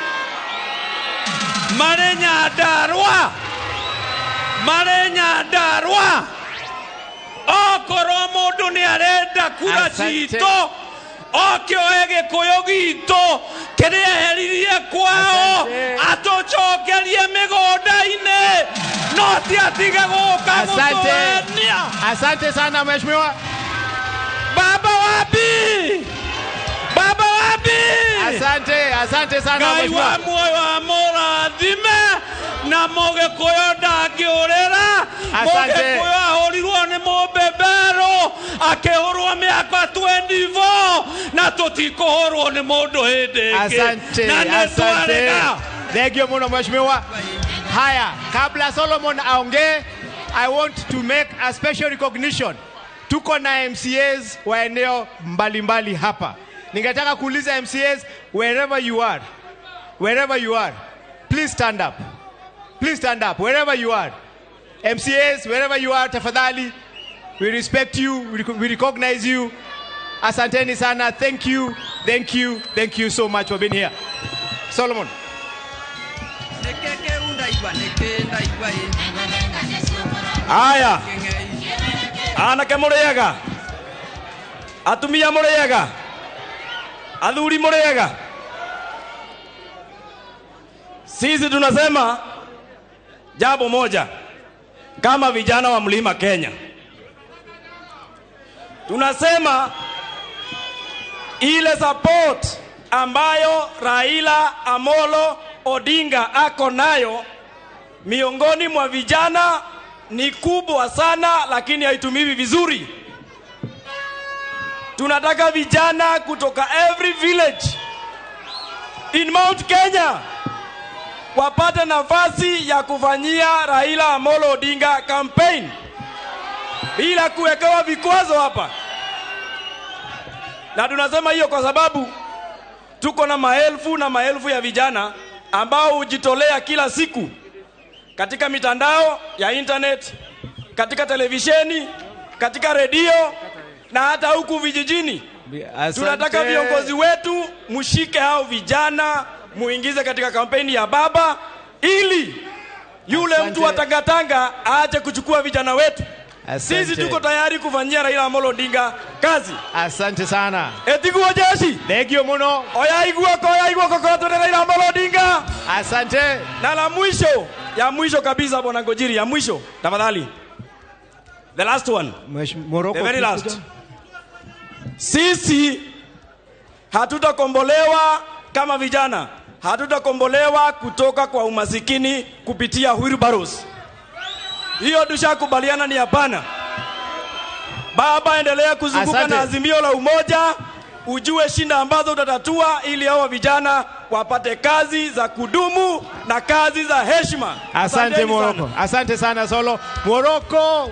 marä nyandarwa marä nyandarwa okorwo må ndå nä arenda kura Asante. citå oke oe gä kå yå gitå kä rä eheririe kwao atå cokerie mä gå nda-inä no ti atige gå ka gå Asante. tåenia Asante sana mheshimiwa. Baba wapi? Baba wapi? Asante, asante sana Ngai mheshimiwa. wa muoyo amũrathime na mũgĩkũyũ ndangĩũrĩra Asante. mũgĩkũyũ ahũrirwo nĩ mũmbemberũ akĩhũrwo mĩaka 24 na tũtikũhũrwo nĩ mũndũ hĩndĩ ĩngĩ Asante, na nĩ asante. twarega Thank you muno mheshimiwa. Haya, kabla Solomon aongee, I want to make a special recognition. Tuko na MCAs wa eneo mbalimbali hapa. Ningetaka kuuliza MCAs wherever you are. Wherever you are. Please stand up. Please stand up wherever you are. MCAs wherever you are tafadhali. We respect you, we rec- we recognize you. Asanteni sana. Thank you. Thank you. Thank you so much for being here. Solomon. Aya. Anake mũrĩega. Atumia mũrĩega. Athuri mũrĩega. Sisi tunasema jambo moja kama vijana wa Mlima Kenya. Tunasema ile support ambayo Raila Amolo Odinga ako nayo miongoni mwa vijana ni kubwa sana, lakini haitumiwi vizuri. Tunataka vijana kutoka every village in Mount Kenya wapate nafasi ya kufanyia Raila Amolo Odinga campaign bila kuwekewa vikwazo hapa, na tunasema hiyo kwa sababu tuko na maelfu na maelfu ya vijana ambao hujitolea kila siku katika mitandao ya internet, katika televisheni, katika redio na hata huku vijijini. Tunataka viongozi wetu mshike hao vijana, muingize katika kampeni ya baba, ili yule Asante. mtu wa tangatanga aache kuchukua vijana wetu. Asante. Sisi tuko tayari kufanyia Raila Amolo Odinga kazi. Asante sana. Etiguo jeshi. Thank you muno. Oya iguoko, oya iguoko kwa tuende Raila Amolo Odinga. Asante. Na la mwisho, ya mwisho kabisa bwana Ngojiri, ya mwisho tafadhali. The last one. Morocco, The very please last. kuja. Sisi hatutakombolewa kama vijana, hatutakombolewa kutoka kwa umasikini kupitia wheelbarrows. Hiyo tushakubaliana ni hapana. Baba, endelea kuzunguka Asante. na azimio la umoja, ujue shinda ambazo utatatua ili hawa vijana wapate kazi za kudumu na kazi za heshima. Asante Asanteni sana. Morocco. Asante sana Solo. Morocco.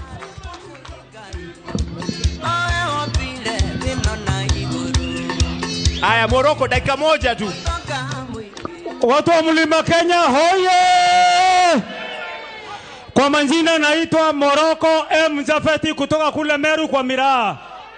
Haya Morocco dakika moja tu. Watu wa mlima Kenya hoye! Kwa majina naitwa Moroko M Jafeti kutoka kule Meru kwa Miraa.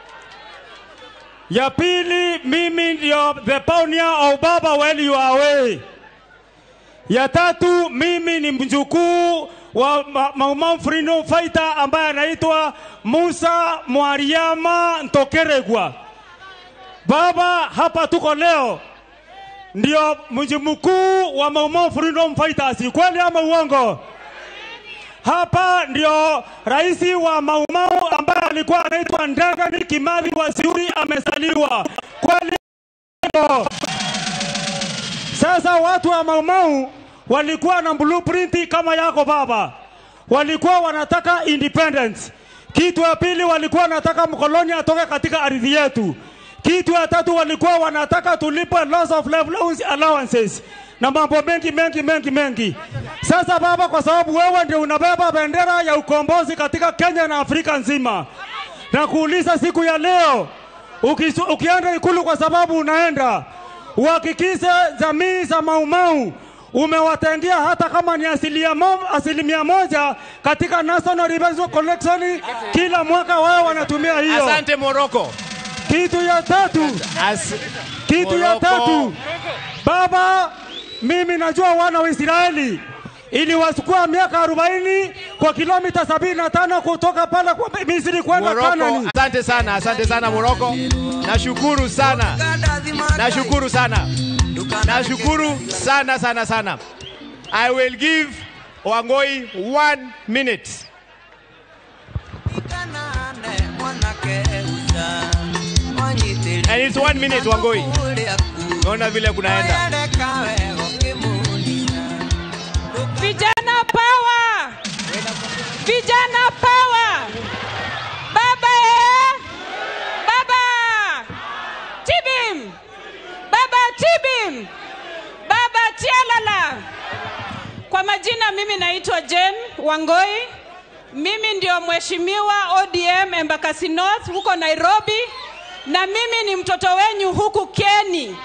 Ya pili, mimi ndio the pioneer of Baba when you are away. Ya tatu, mimi ni mjukuu wa Ma- Mau Mau freedom fighter ambaye anaitwa Musa Mwariama Ntokeregwa. Baba, hapa tuko leo ndio mji mkuu wa Mau Mau Freedom Fighters, kweli ama uongo? Hapa ndio rais wa Mau Mau ambaye alikuwa anaitwa Ndagani Kimathi Waciuri amezaliwa, kweli ama Sasa watu wa Mau Mau walikuwa na blueprint kama yako baba, walikuwa wanataka independence. Kitu ya pili walikuwa wanataka mkoloni atoke katika ardhi yetu. Kitu ya tatu walikuwa wanataka tulipwe loss of allowance- allowances na mambo mengi mengi mengi mengi. Sasa baba, kwa sababu wewe ndio unabeba bendera ya ukombozi katika Kenya na Afrika nzima, na kuuliza siku ya leo ukisu, ukienda ikulu, kwa sababu unaenda uhakikishe jamii za Maumau umewatengia hata kama ni asilimia mo, asilimia moja katika National Revenue Collection kila mwaka, wao wanatumia hiyo. Asante Moroko. Kitu ya tatu, kitu ya Moroko. tatu, baba, mimi najua wana wa Israeli iliwachukua miaka 40 kwa kilomita 75 kutoka pale kwa Misri kwenda Moroko, Kanani. asante sana, asante sana Moroko. Nashukuru sana, nashukuru sana, nashukuru sana sana sana. I will give Wangoi one minute. And it's one minute Wangoi. Naona vile kunaenda. Vijana power! Vijana power! Baba eh! Baba! Tibim! Baba Tibim! Baba Tialala! Kwa majina mimi naitwa Jane Wangoi. Mimi ndio mheshimiwa ODM Embakasi North huko Nairobi na mimi ni mtoto wenyu huku Keni.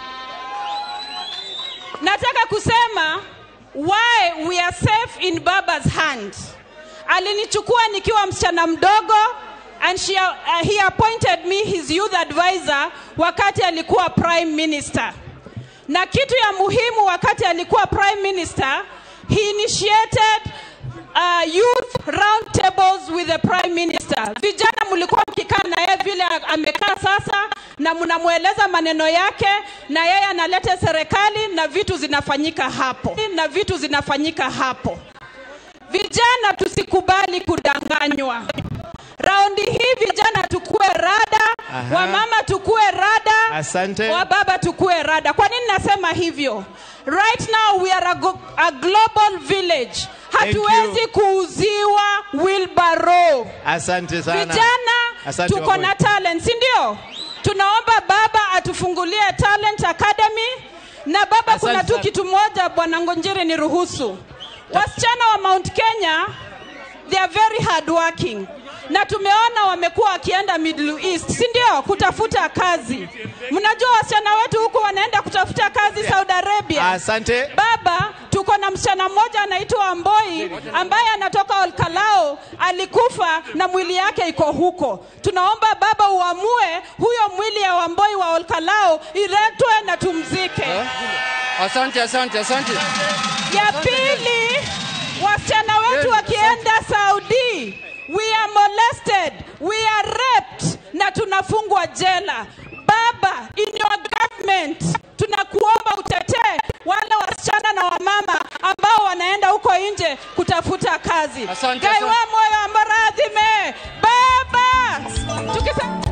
Nataka kusema why we are safe in baba's hand. Alinichukua nikiwa msichana mdogo and she, uh, he appointed me his youth advisor wakati alikuwa prime minister. Na kitu ya muhimu wakati alikuwa prime minister, he initiated uh, youth round tables with the prime minister. Vijana mlikuwa mkikaa na yeye vile amekaa sasa, na mnamweleza maneno yake, na yeye analeta serikali na vitu zinafanyika hapo, na vitu zinafanyika hapo. Vijana tusikubali kudanganywa. Raundi hii vijana tukue rada, Aha. wamama tukue rada, Asante. wa baba tukue rada. Kwa nini nasema hivyo? Right now we are a, go- a global village. Thank you. Hatuwezi kuuziwa wheelbarrow. Asante sana. Vijana Asante tuko Wangoi. na talent, si ndio? Tunaomba baba atufungulie talent academy na baba, kuna Asante tu sana. kitu moja, bwana Ngonjiri, niruhusu. Wasichana wa Mount Kenya they are very hardworking na tumeona wamekuwa wakienda Middle East, si ndio, kutafuta kazi. Mnajua wasichana wetu huku wanaenda kutafuta kazi Saudi Arabia. Asante. Baba, tuko na msichana mmoja anaitwa Amboi ambaye anatoka Olkalao, alikufa na mwili yake iko huko. Tunaomba baba uamue huyo mwili ya Wamboi wa Olkalao iletwe na tumzike. Asante, asante, asante. Ya pili, wasichana wetu wakienda Saudi, we are molested, we are raped na tunafungwa jela. Baba, in your government, tunakuomba utetee wale wasichana na wamama ambao wanaenda huko nje kutafuta kazi. Asante, Gaiwa moyo ambaradhime baba, tukisema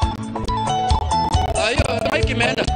Ah, hiyo mic imeenda.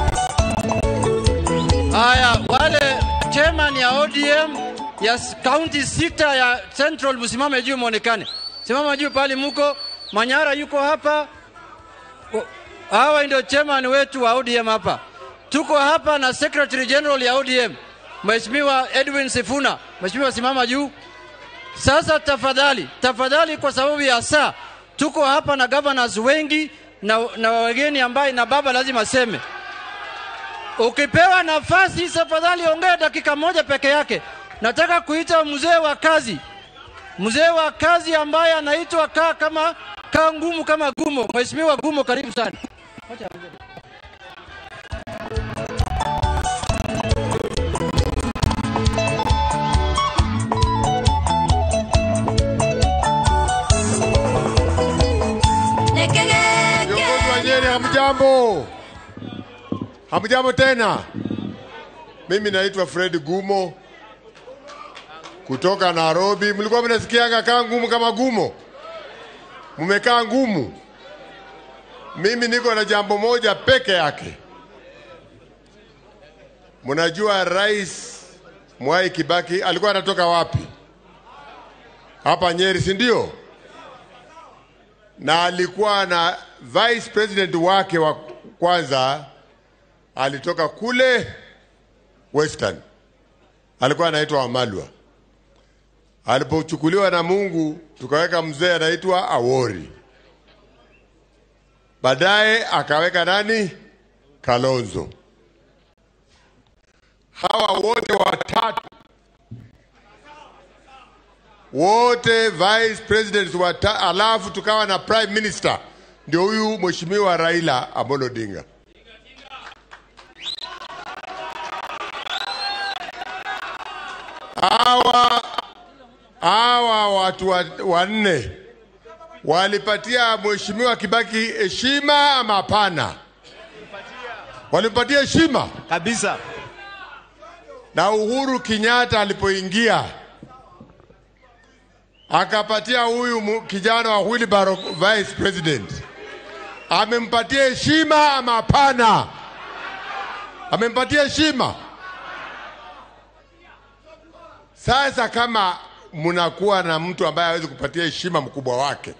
Haya, wale chairman ya ODM ya s- county sita ya Central msimame juu muonekane. Simama juu pale muko. Manyara yuko hapa. O- Hawa ndio chairman wetu wa ODM hapa. Tuko hapa na Secretary General ya ODM Mheshimiwa Edwin Sifuna. Mheshimiwa simama juu. Sasa tafadhali, tafadhali, kwa sababu ya saa, tuko hapa na governors wengi na, na wageni ambaye na baba lazima aseme. Ukipewa nafasi, tafadhali ongea dakika moja peke yake. Nataka kuita mzee wa kazi, mzee wa kazi ambaye anaitwa kaa kama kaa ngumu kama gumo. Mheshimiwa Gumo, karibu sana. Viongozi wa Nyeri, hamjambo? Hamjambo tena. Mimi naitwa Fred Gumo kutoka Nairobi. Mlikuwa mnasikiaga kaa ngumu kama gumo, mmekaa ngumu. Mimi niko na jambo moja peke yake. Mnajua Rais Mwai Kibaki alikuwa anatoka wapi? Hapa Nyeri, si ndio? na alikuwa na vice president wake wa kwanza alitoka kule Western, alikuwa anaitwa Wamalwa. Alipochukuliwa na Mungu, tukaweka mzee anaitwa Awori. Baadaye akaweka nani? Kalonzo. Hawa wote watatu wote vice presidents wata, alafu tukawa na prime minister, ndio huyu mheshimiwa Raila Amolo Odinga. Hawa hawa watu wa- wanne walipatia mheshimiwa Kibaki heshima ama hapana? Walimpatia heshima kabisa. Na Uhuru Kenyatta alipoingia akapatia huyu mu- kijana wa Wilbaro vice president, amempatia heshima ama hapana? Amempatia heshima. Sasa kama mnakuwa na mtu ambaye hawezi kupatia heshima mkubwa wake,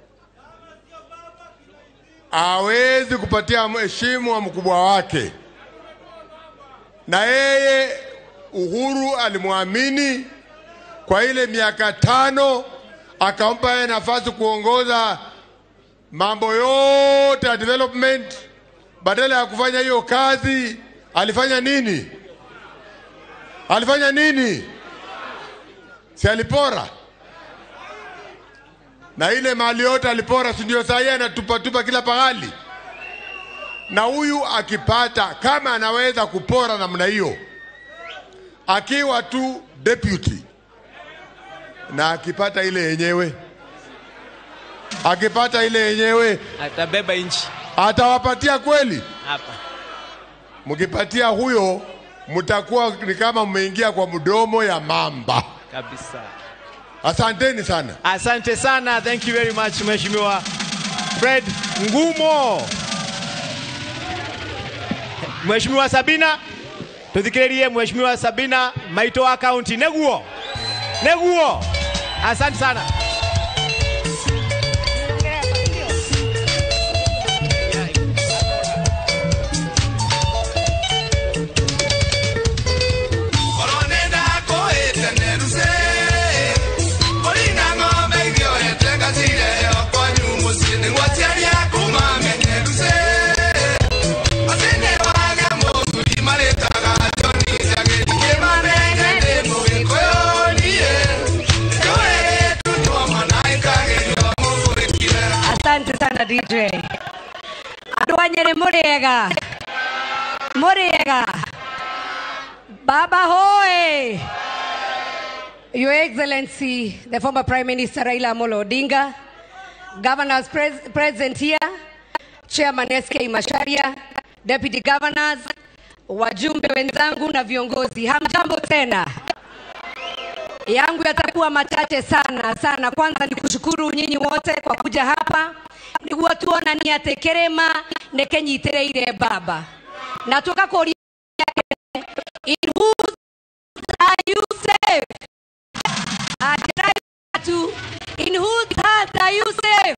hawezi kupatia heshima wa mkubwa wake, na yeye Uhuru alimwamini kwa ile miaka tano, akampa yeye nafasi kuongoza mambo yote ya development. Badala ya kufanya hiyo kazi, alifanya nini? Alifanya nini? Si alipora? Na ile mali yote alipora, si ndio? Saa hii anatupatupa kila pahali. Na huyu akipata, kama anaweza kupora namna hiyo, akiwa tu deputy na akipata ile yenyewe, akipata ile yenyewe atabeba nchi atawapatia kweli? hapa. Mkipatia huyo, mtakuwa ni kama mmeingia kwa mdomo ya mamba. kabisa. Asanteni sana. Asante sana, thank you very much Mheshimiwa Fred Ngumo. Mheshimiwa Sabina, tuthikiririe Mheshimiwa Sabina Maito wa kaunti neguo neguo. Asante sana. Koronenda koete neruse Korina ng'ombe igioete gatire okwanyu musini ngwaciaria kuma menyeruse Atene wage mũthuri marĩtaga Joni Jagedi kĩmanenge ndĩ mũgĩkũyũ niĩ Njũĩ gĩtutua mwana ikagerio mũgũrĩkire Asante sana DJ. Andũ a Nyĩrĩ mũrĩega mũrĩega Baba hoye Your Excellency, the former Prime Minister Raila Amolo Odinga, governors pres present here, Chairman SK Masharia, Deputy Governors, wajumbe wenzangu na viongozi, hamjambo tena. Yangu yatakuwa machache sana sana. Kwanza ni kushukuru nyinyi wote kwa kuja hapa niguo tuonanie atä kä rä ma nä kä nyitä rä ire baba na tå gakå in whose are you safe? Ajira tu, in whose hands are you safe?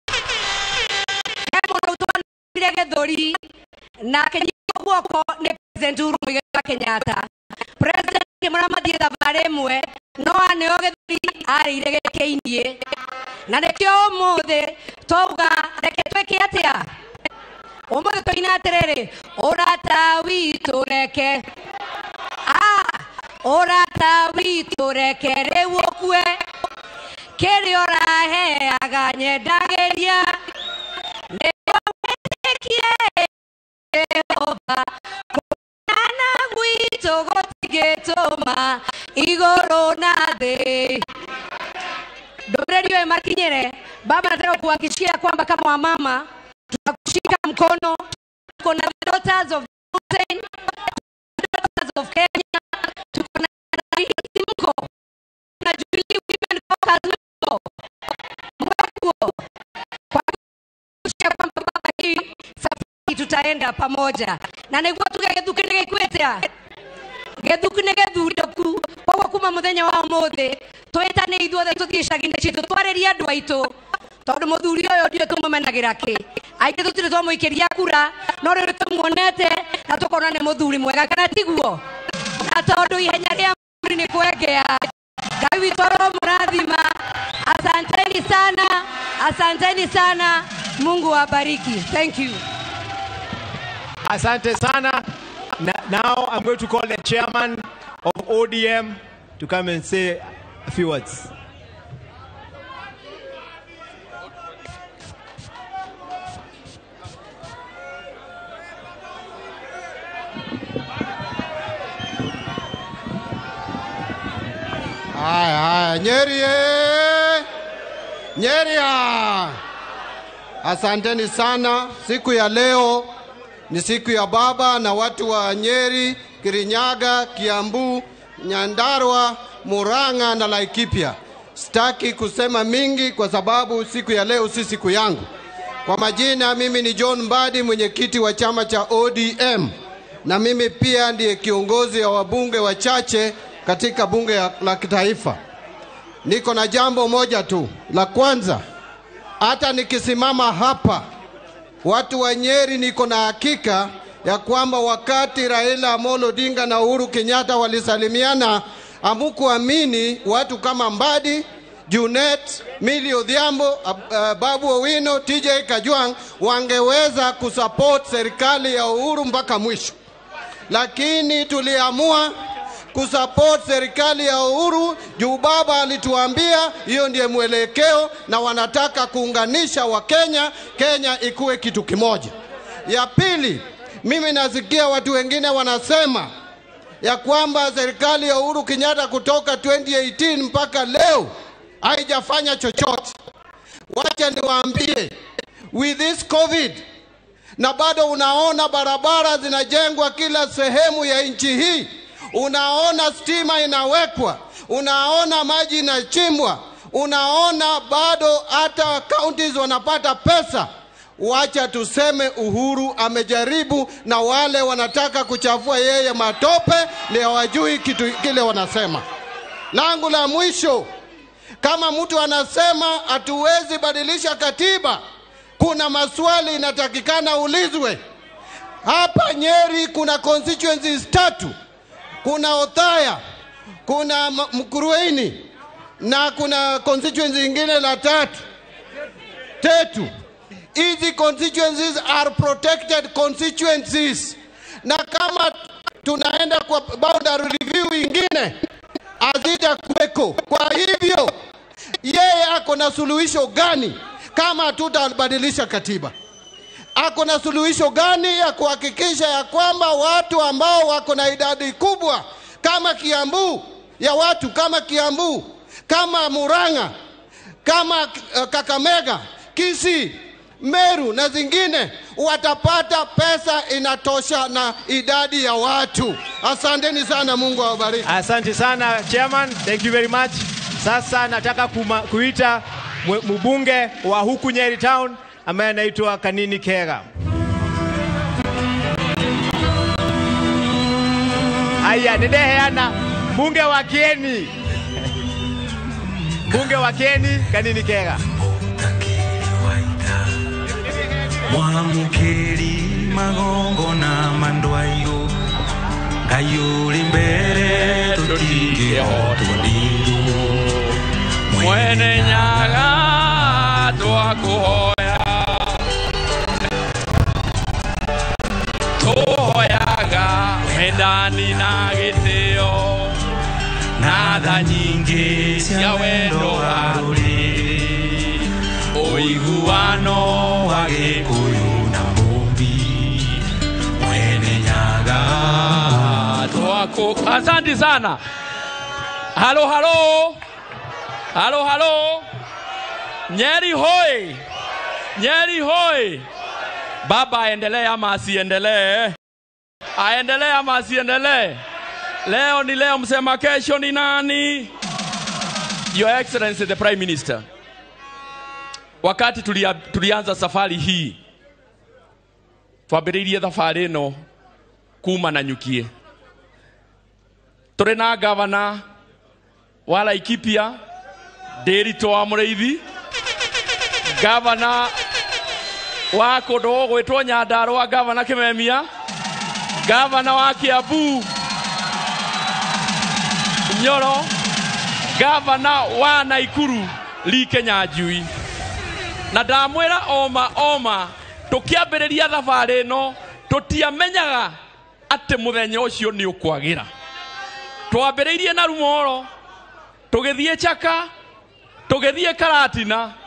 He mũndũ ũtwanire gĩthũri na akĩnyitwo guoko nĩ president Uhuru Muigai wa Kenyatta. President akĩmũramathie thabarĩ ĩmwe no aneo gĩthũri arĩire gĩkĩinie na nĩkĩo ũmũthĩ twauga reke twĩke atĩa ũmũthĩ tũina atĩrĩrĩ ũrata witũ reke Ah, ũrata witũ reke rĩu ũkue kĩrĩa ũraheaga nyendagĩria nĩguo wĩtĩkie Jehova kũnana gwitũ gũtigĩtũma igũrũ na thĩ ndũmĩrĩri ũyũ makinyĩre baba nataka kuhakikishia kwamba kama wamama tutakushika mkono tuko na daughters of mountain daughters of Kenya tuko na rais mko na Jubilee women caucus mko mko kwa kuhakikishia kwamba baba hii safari tutaenda pamoja na nĩguo tuge gĩthuki nĩ gĩkuĩte gĩthuki nĩ gĩthurĩku koguo kuma mũthenya wa ũmũthĩ twĩtane ithuothe tũthiĩ icagi-inĩ citũ twarĩrie andũ aitũ tondũ mũthuri ũyũ ndiũ tũmũmenagĩra kĩ aingä tå tirä twamå ikä ria kura no rä tå muonete na tå kona nä må thuri mwega kana tiguo na tondå ihenya rä a muri nä kwengea ngai witå ro må rathima asanteni sana asanteni sana mungu wabariki thank you Asante sana. Na- Now I'm going to call the chairman of ODM to come and say a few words. Haya, haya, Nyeri eh! Nyeri ah! Asanteni sana. Siku ya leo ni siku ya baba na watu wa Nyeri, Kirinyaga, Kiambu, Nyandarua, Murang'a na Laikipia. Sitaki kusema mingi kwa sababu siku ya leo si siku yangu. Kwa majina, mimi ni John Mbadi, mwenyekiti wa chama cha ODM, na mimi pia ndiye kiongozi wa wabunge wachache katika bunge ya- la kitaifa. Niko na jambo moja tu la kwanza, hata nikisimama hapa, watu wa Nyeri, niko na hakika ya kwamba wakati Raila Amolo Odinga na Uhuru Kenyatta walisalimiana, amukuamini watu kama Mbadi, Junet, Millie Odhiambo, uh, uh, Babu Owino, TJ Kajwang wangeweza kusupport serikali ya Uhuru mpaka mwisho, lakini tuliamua kusupport serikali ya Uhuru juu baba alituambia hiyo ndiye mwelekeo na wanataka kuunganisha Wakenya, Kenya ikuwe kitu kimoja. Ya pili, mimi nasikia watu wengine wanasema ya kwamba serikali ya Uhuru Kenyatta kutoka 2018 mpaka leo haijafanya chochote. Wacha niwaambie, with this COVID na bado unaona barabara zinajengwa kila sehemu ya nchi hii, unaona stima inawekwa, unaona maji inachimbwa, unaona bado hata counties wanapata pesa. Wacha tuseme Uhuru amejaribu, na wale wanataka kuchafua yeye matope ni hawajui kitu kile wanasema. Langu la mwisho, kama mtu anasema hatuwezi badilisha katiba, kuna maswali inatakikana ulizwe. Hapa Nyeri kuna constituencies tatu, kuna Othaya, kuna M- Mkurueni na kuna constituency ingine la tatu tetu. Hizi constituencies are protected constituencies, na kama tunaenda kwa boundary review ingine hazitakuweko. Kwa hivyo yeye ako na suluhisho gani kama hatutabadilisha katiba? Ako na suluhisho gani ya kuhakikisha ya kwamba watu ambao wako na idadi kubwa kama Kiambu ya watu kama Kiambu, kama Murang'a, kama uh, Kakamega, Kisii, Meru na zingine watapata pesa inatosha na idadi ya watu. Asanteni sana, Mungu awabariki. Asante sana chairman, thank you very much. Sasa nataka kuma, kuita mwe- mbunge wa huku Nyeri Town ambaye anaitwa Kanini Kega. Aya, nideheana mbunge wa Kieni, mbunge wa Kieni Kanini Kega. mwamukeri magongo na mandwairo ngai uri mbere tutingihotwo ndindu mwene nyaga twakuhoya tuhoyaga wendani na gitio na tha nyingĩ cia wendo wa rũrĩrĩ ũiguano wa gĩkũyũ na mũmbi mwene nyaga twaku asante sana halo halo halo halo nyeri hoi nyeri hoi baba aendelee ama asiendelee aendelee ama asiendelee leo ni leo msema kesho ni nani your excellency the prime minister wakati tulia, tulianza safari hii twambĩrĩirie thabarĩ ĩno kuma na nyukie tũrĩ na gavana wa laikipia ndĩritũ wa mũrĩithi gavana wa kundu gugwitwo nyandarua gavana kimemia gavana wa kiambu nyoro gavana wa naikuru like nyanjui na ndamwĩra oma oma tũkĩambĩrĩria thabarĩ ĩno tũtiamenyaga atĩ mũthenya ũcio nĩ ũkwagĩra twambĩrĩirie na rumoro tũgĩthiĩ chaka tũgĩthiĩ karatina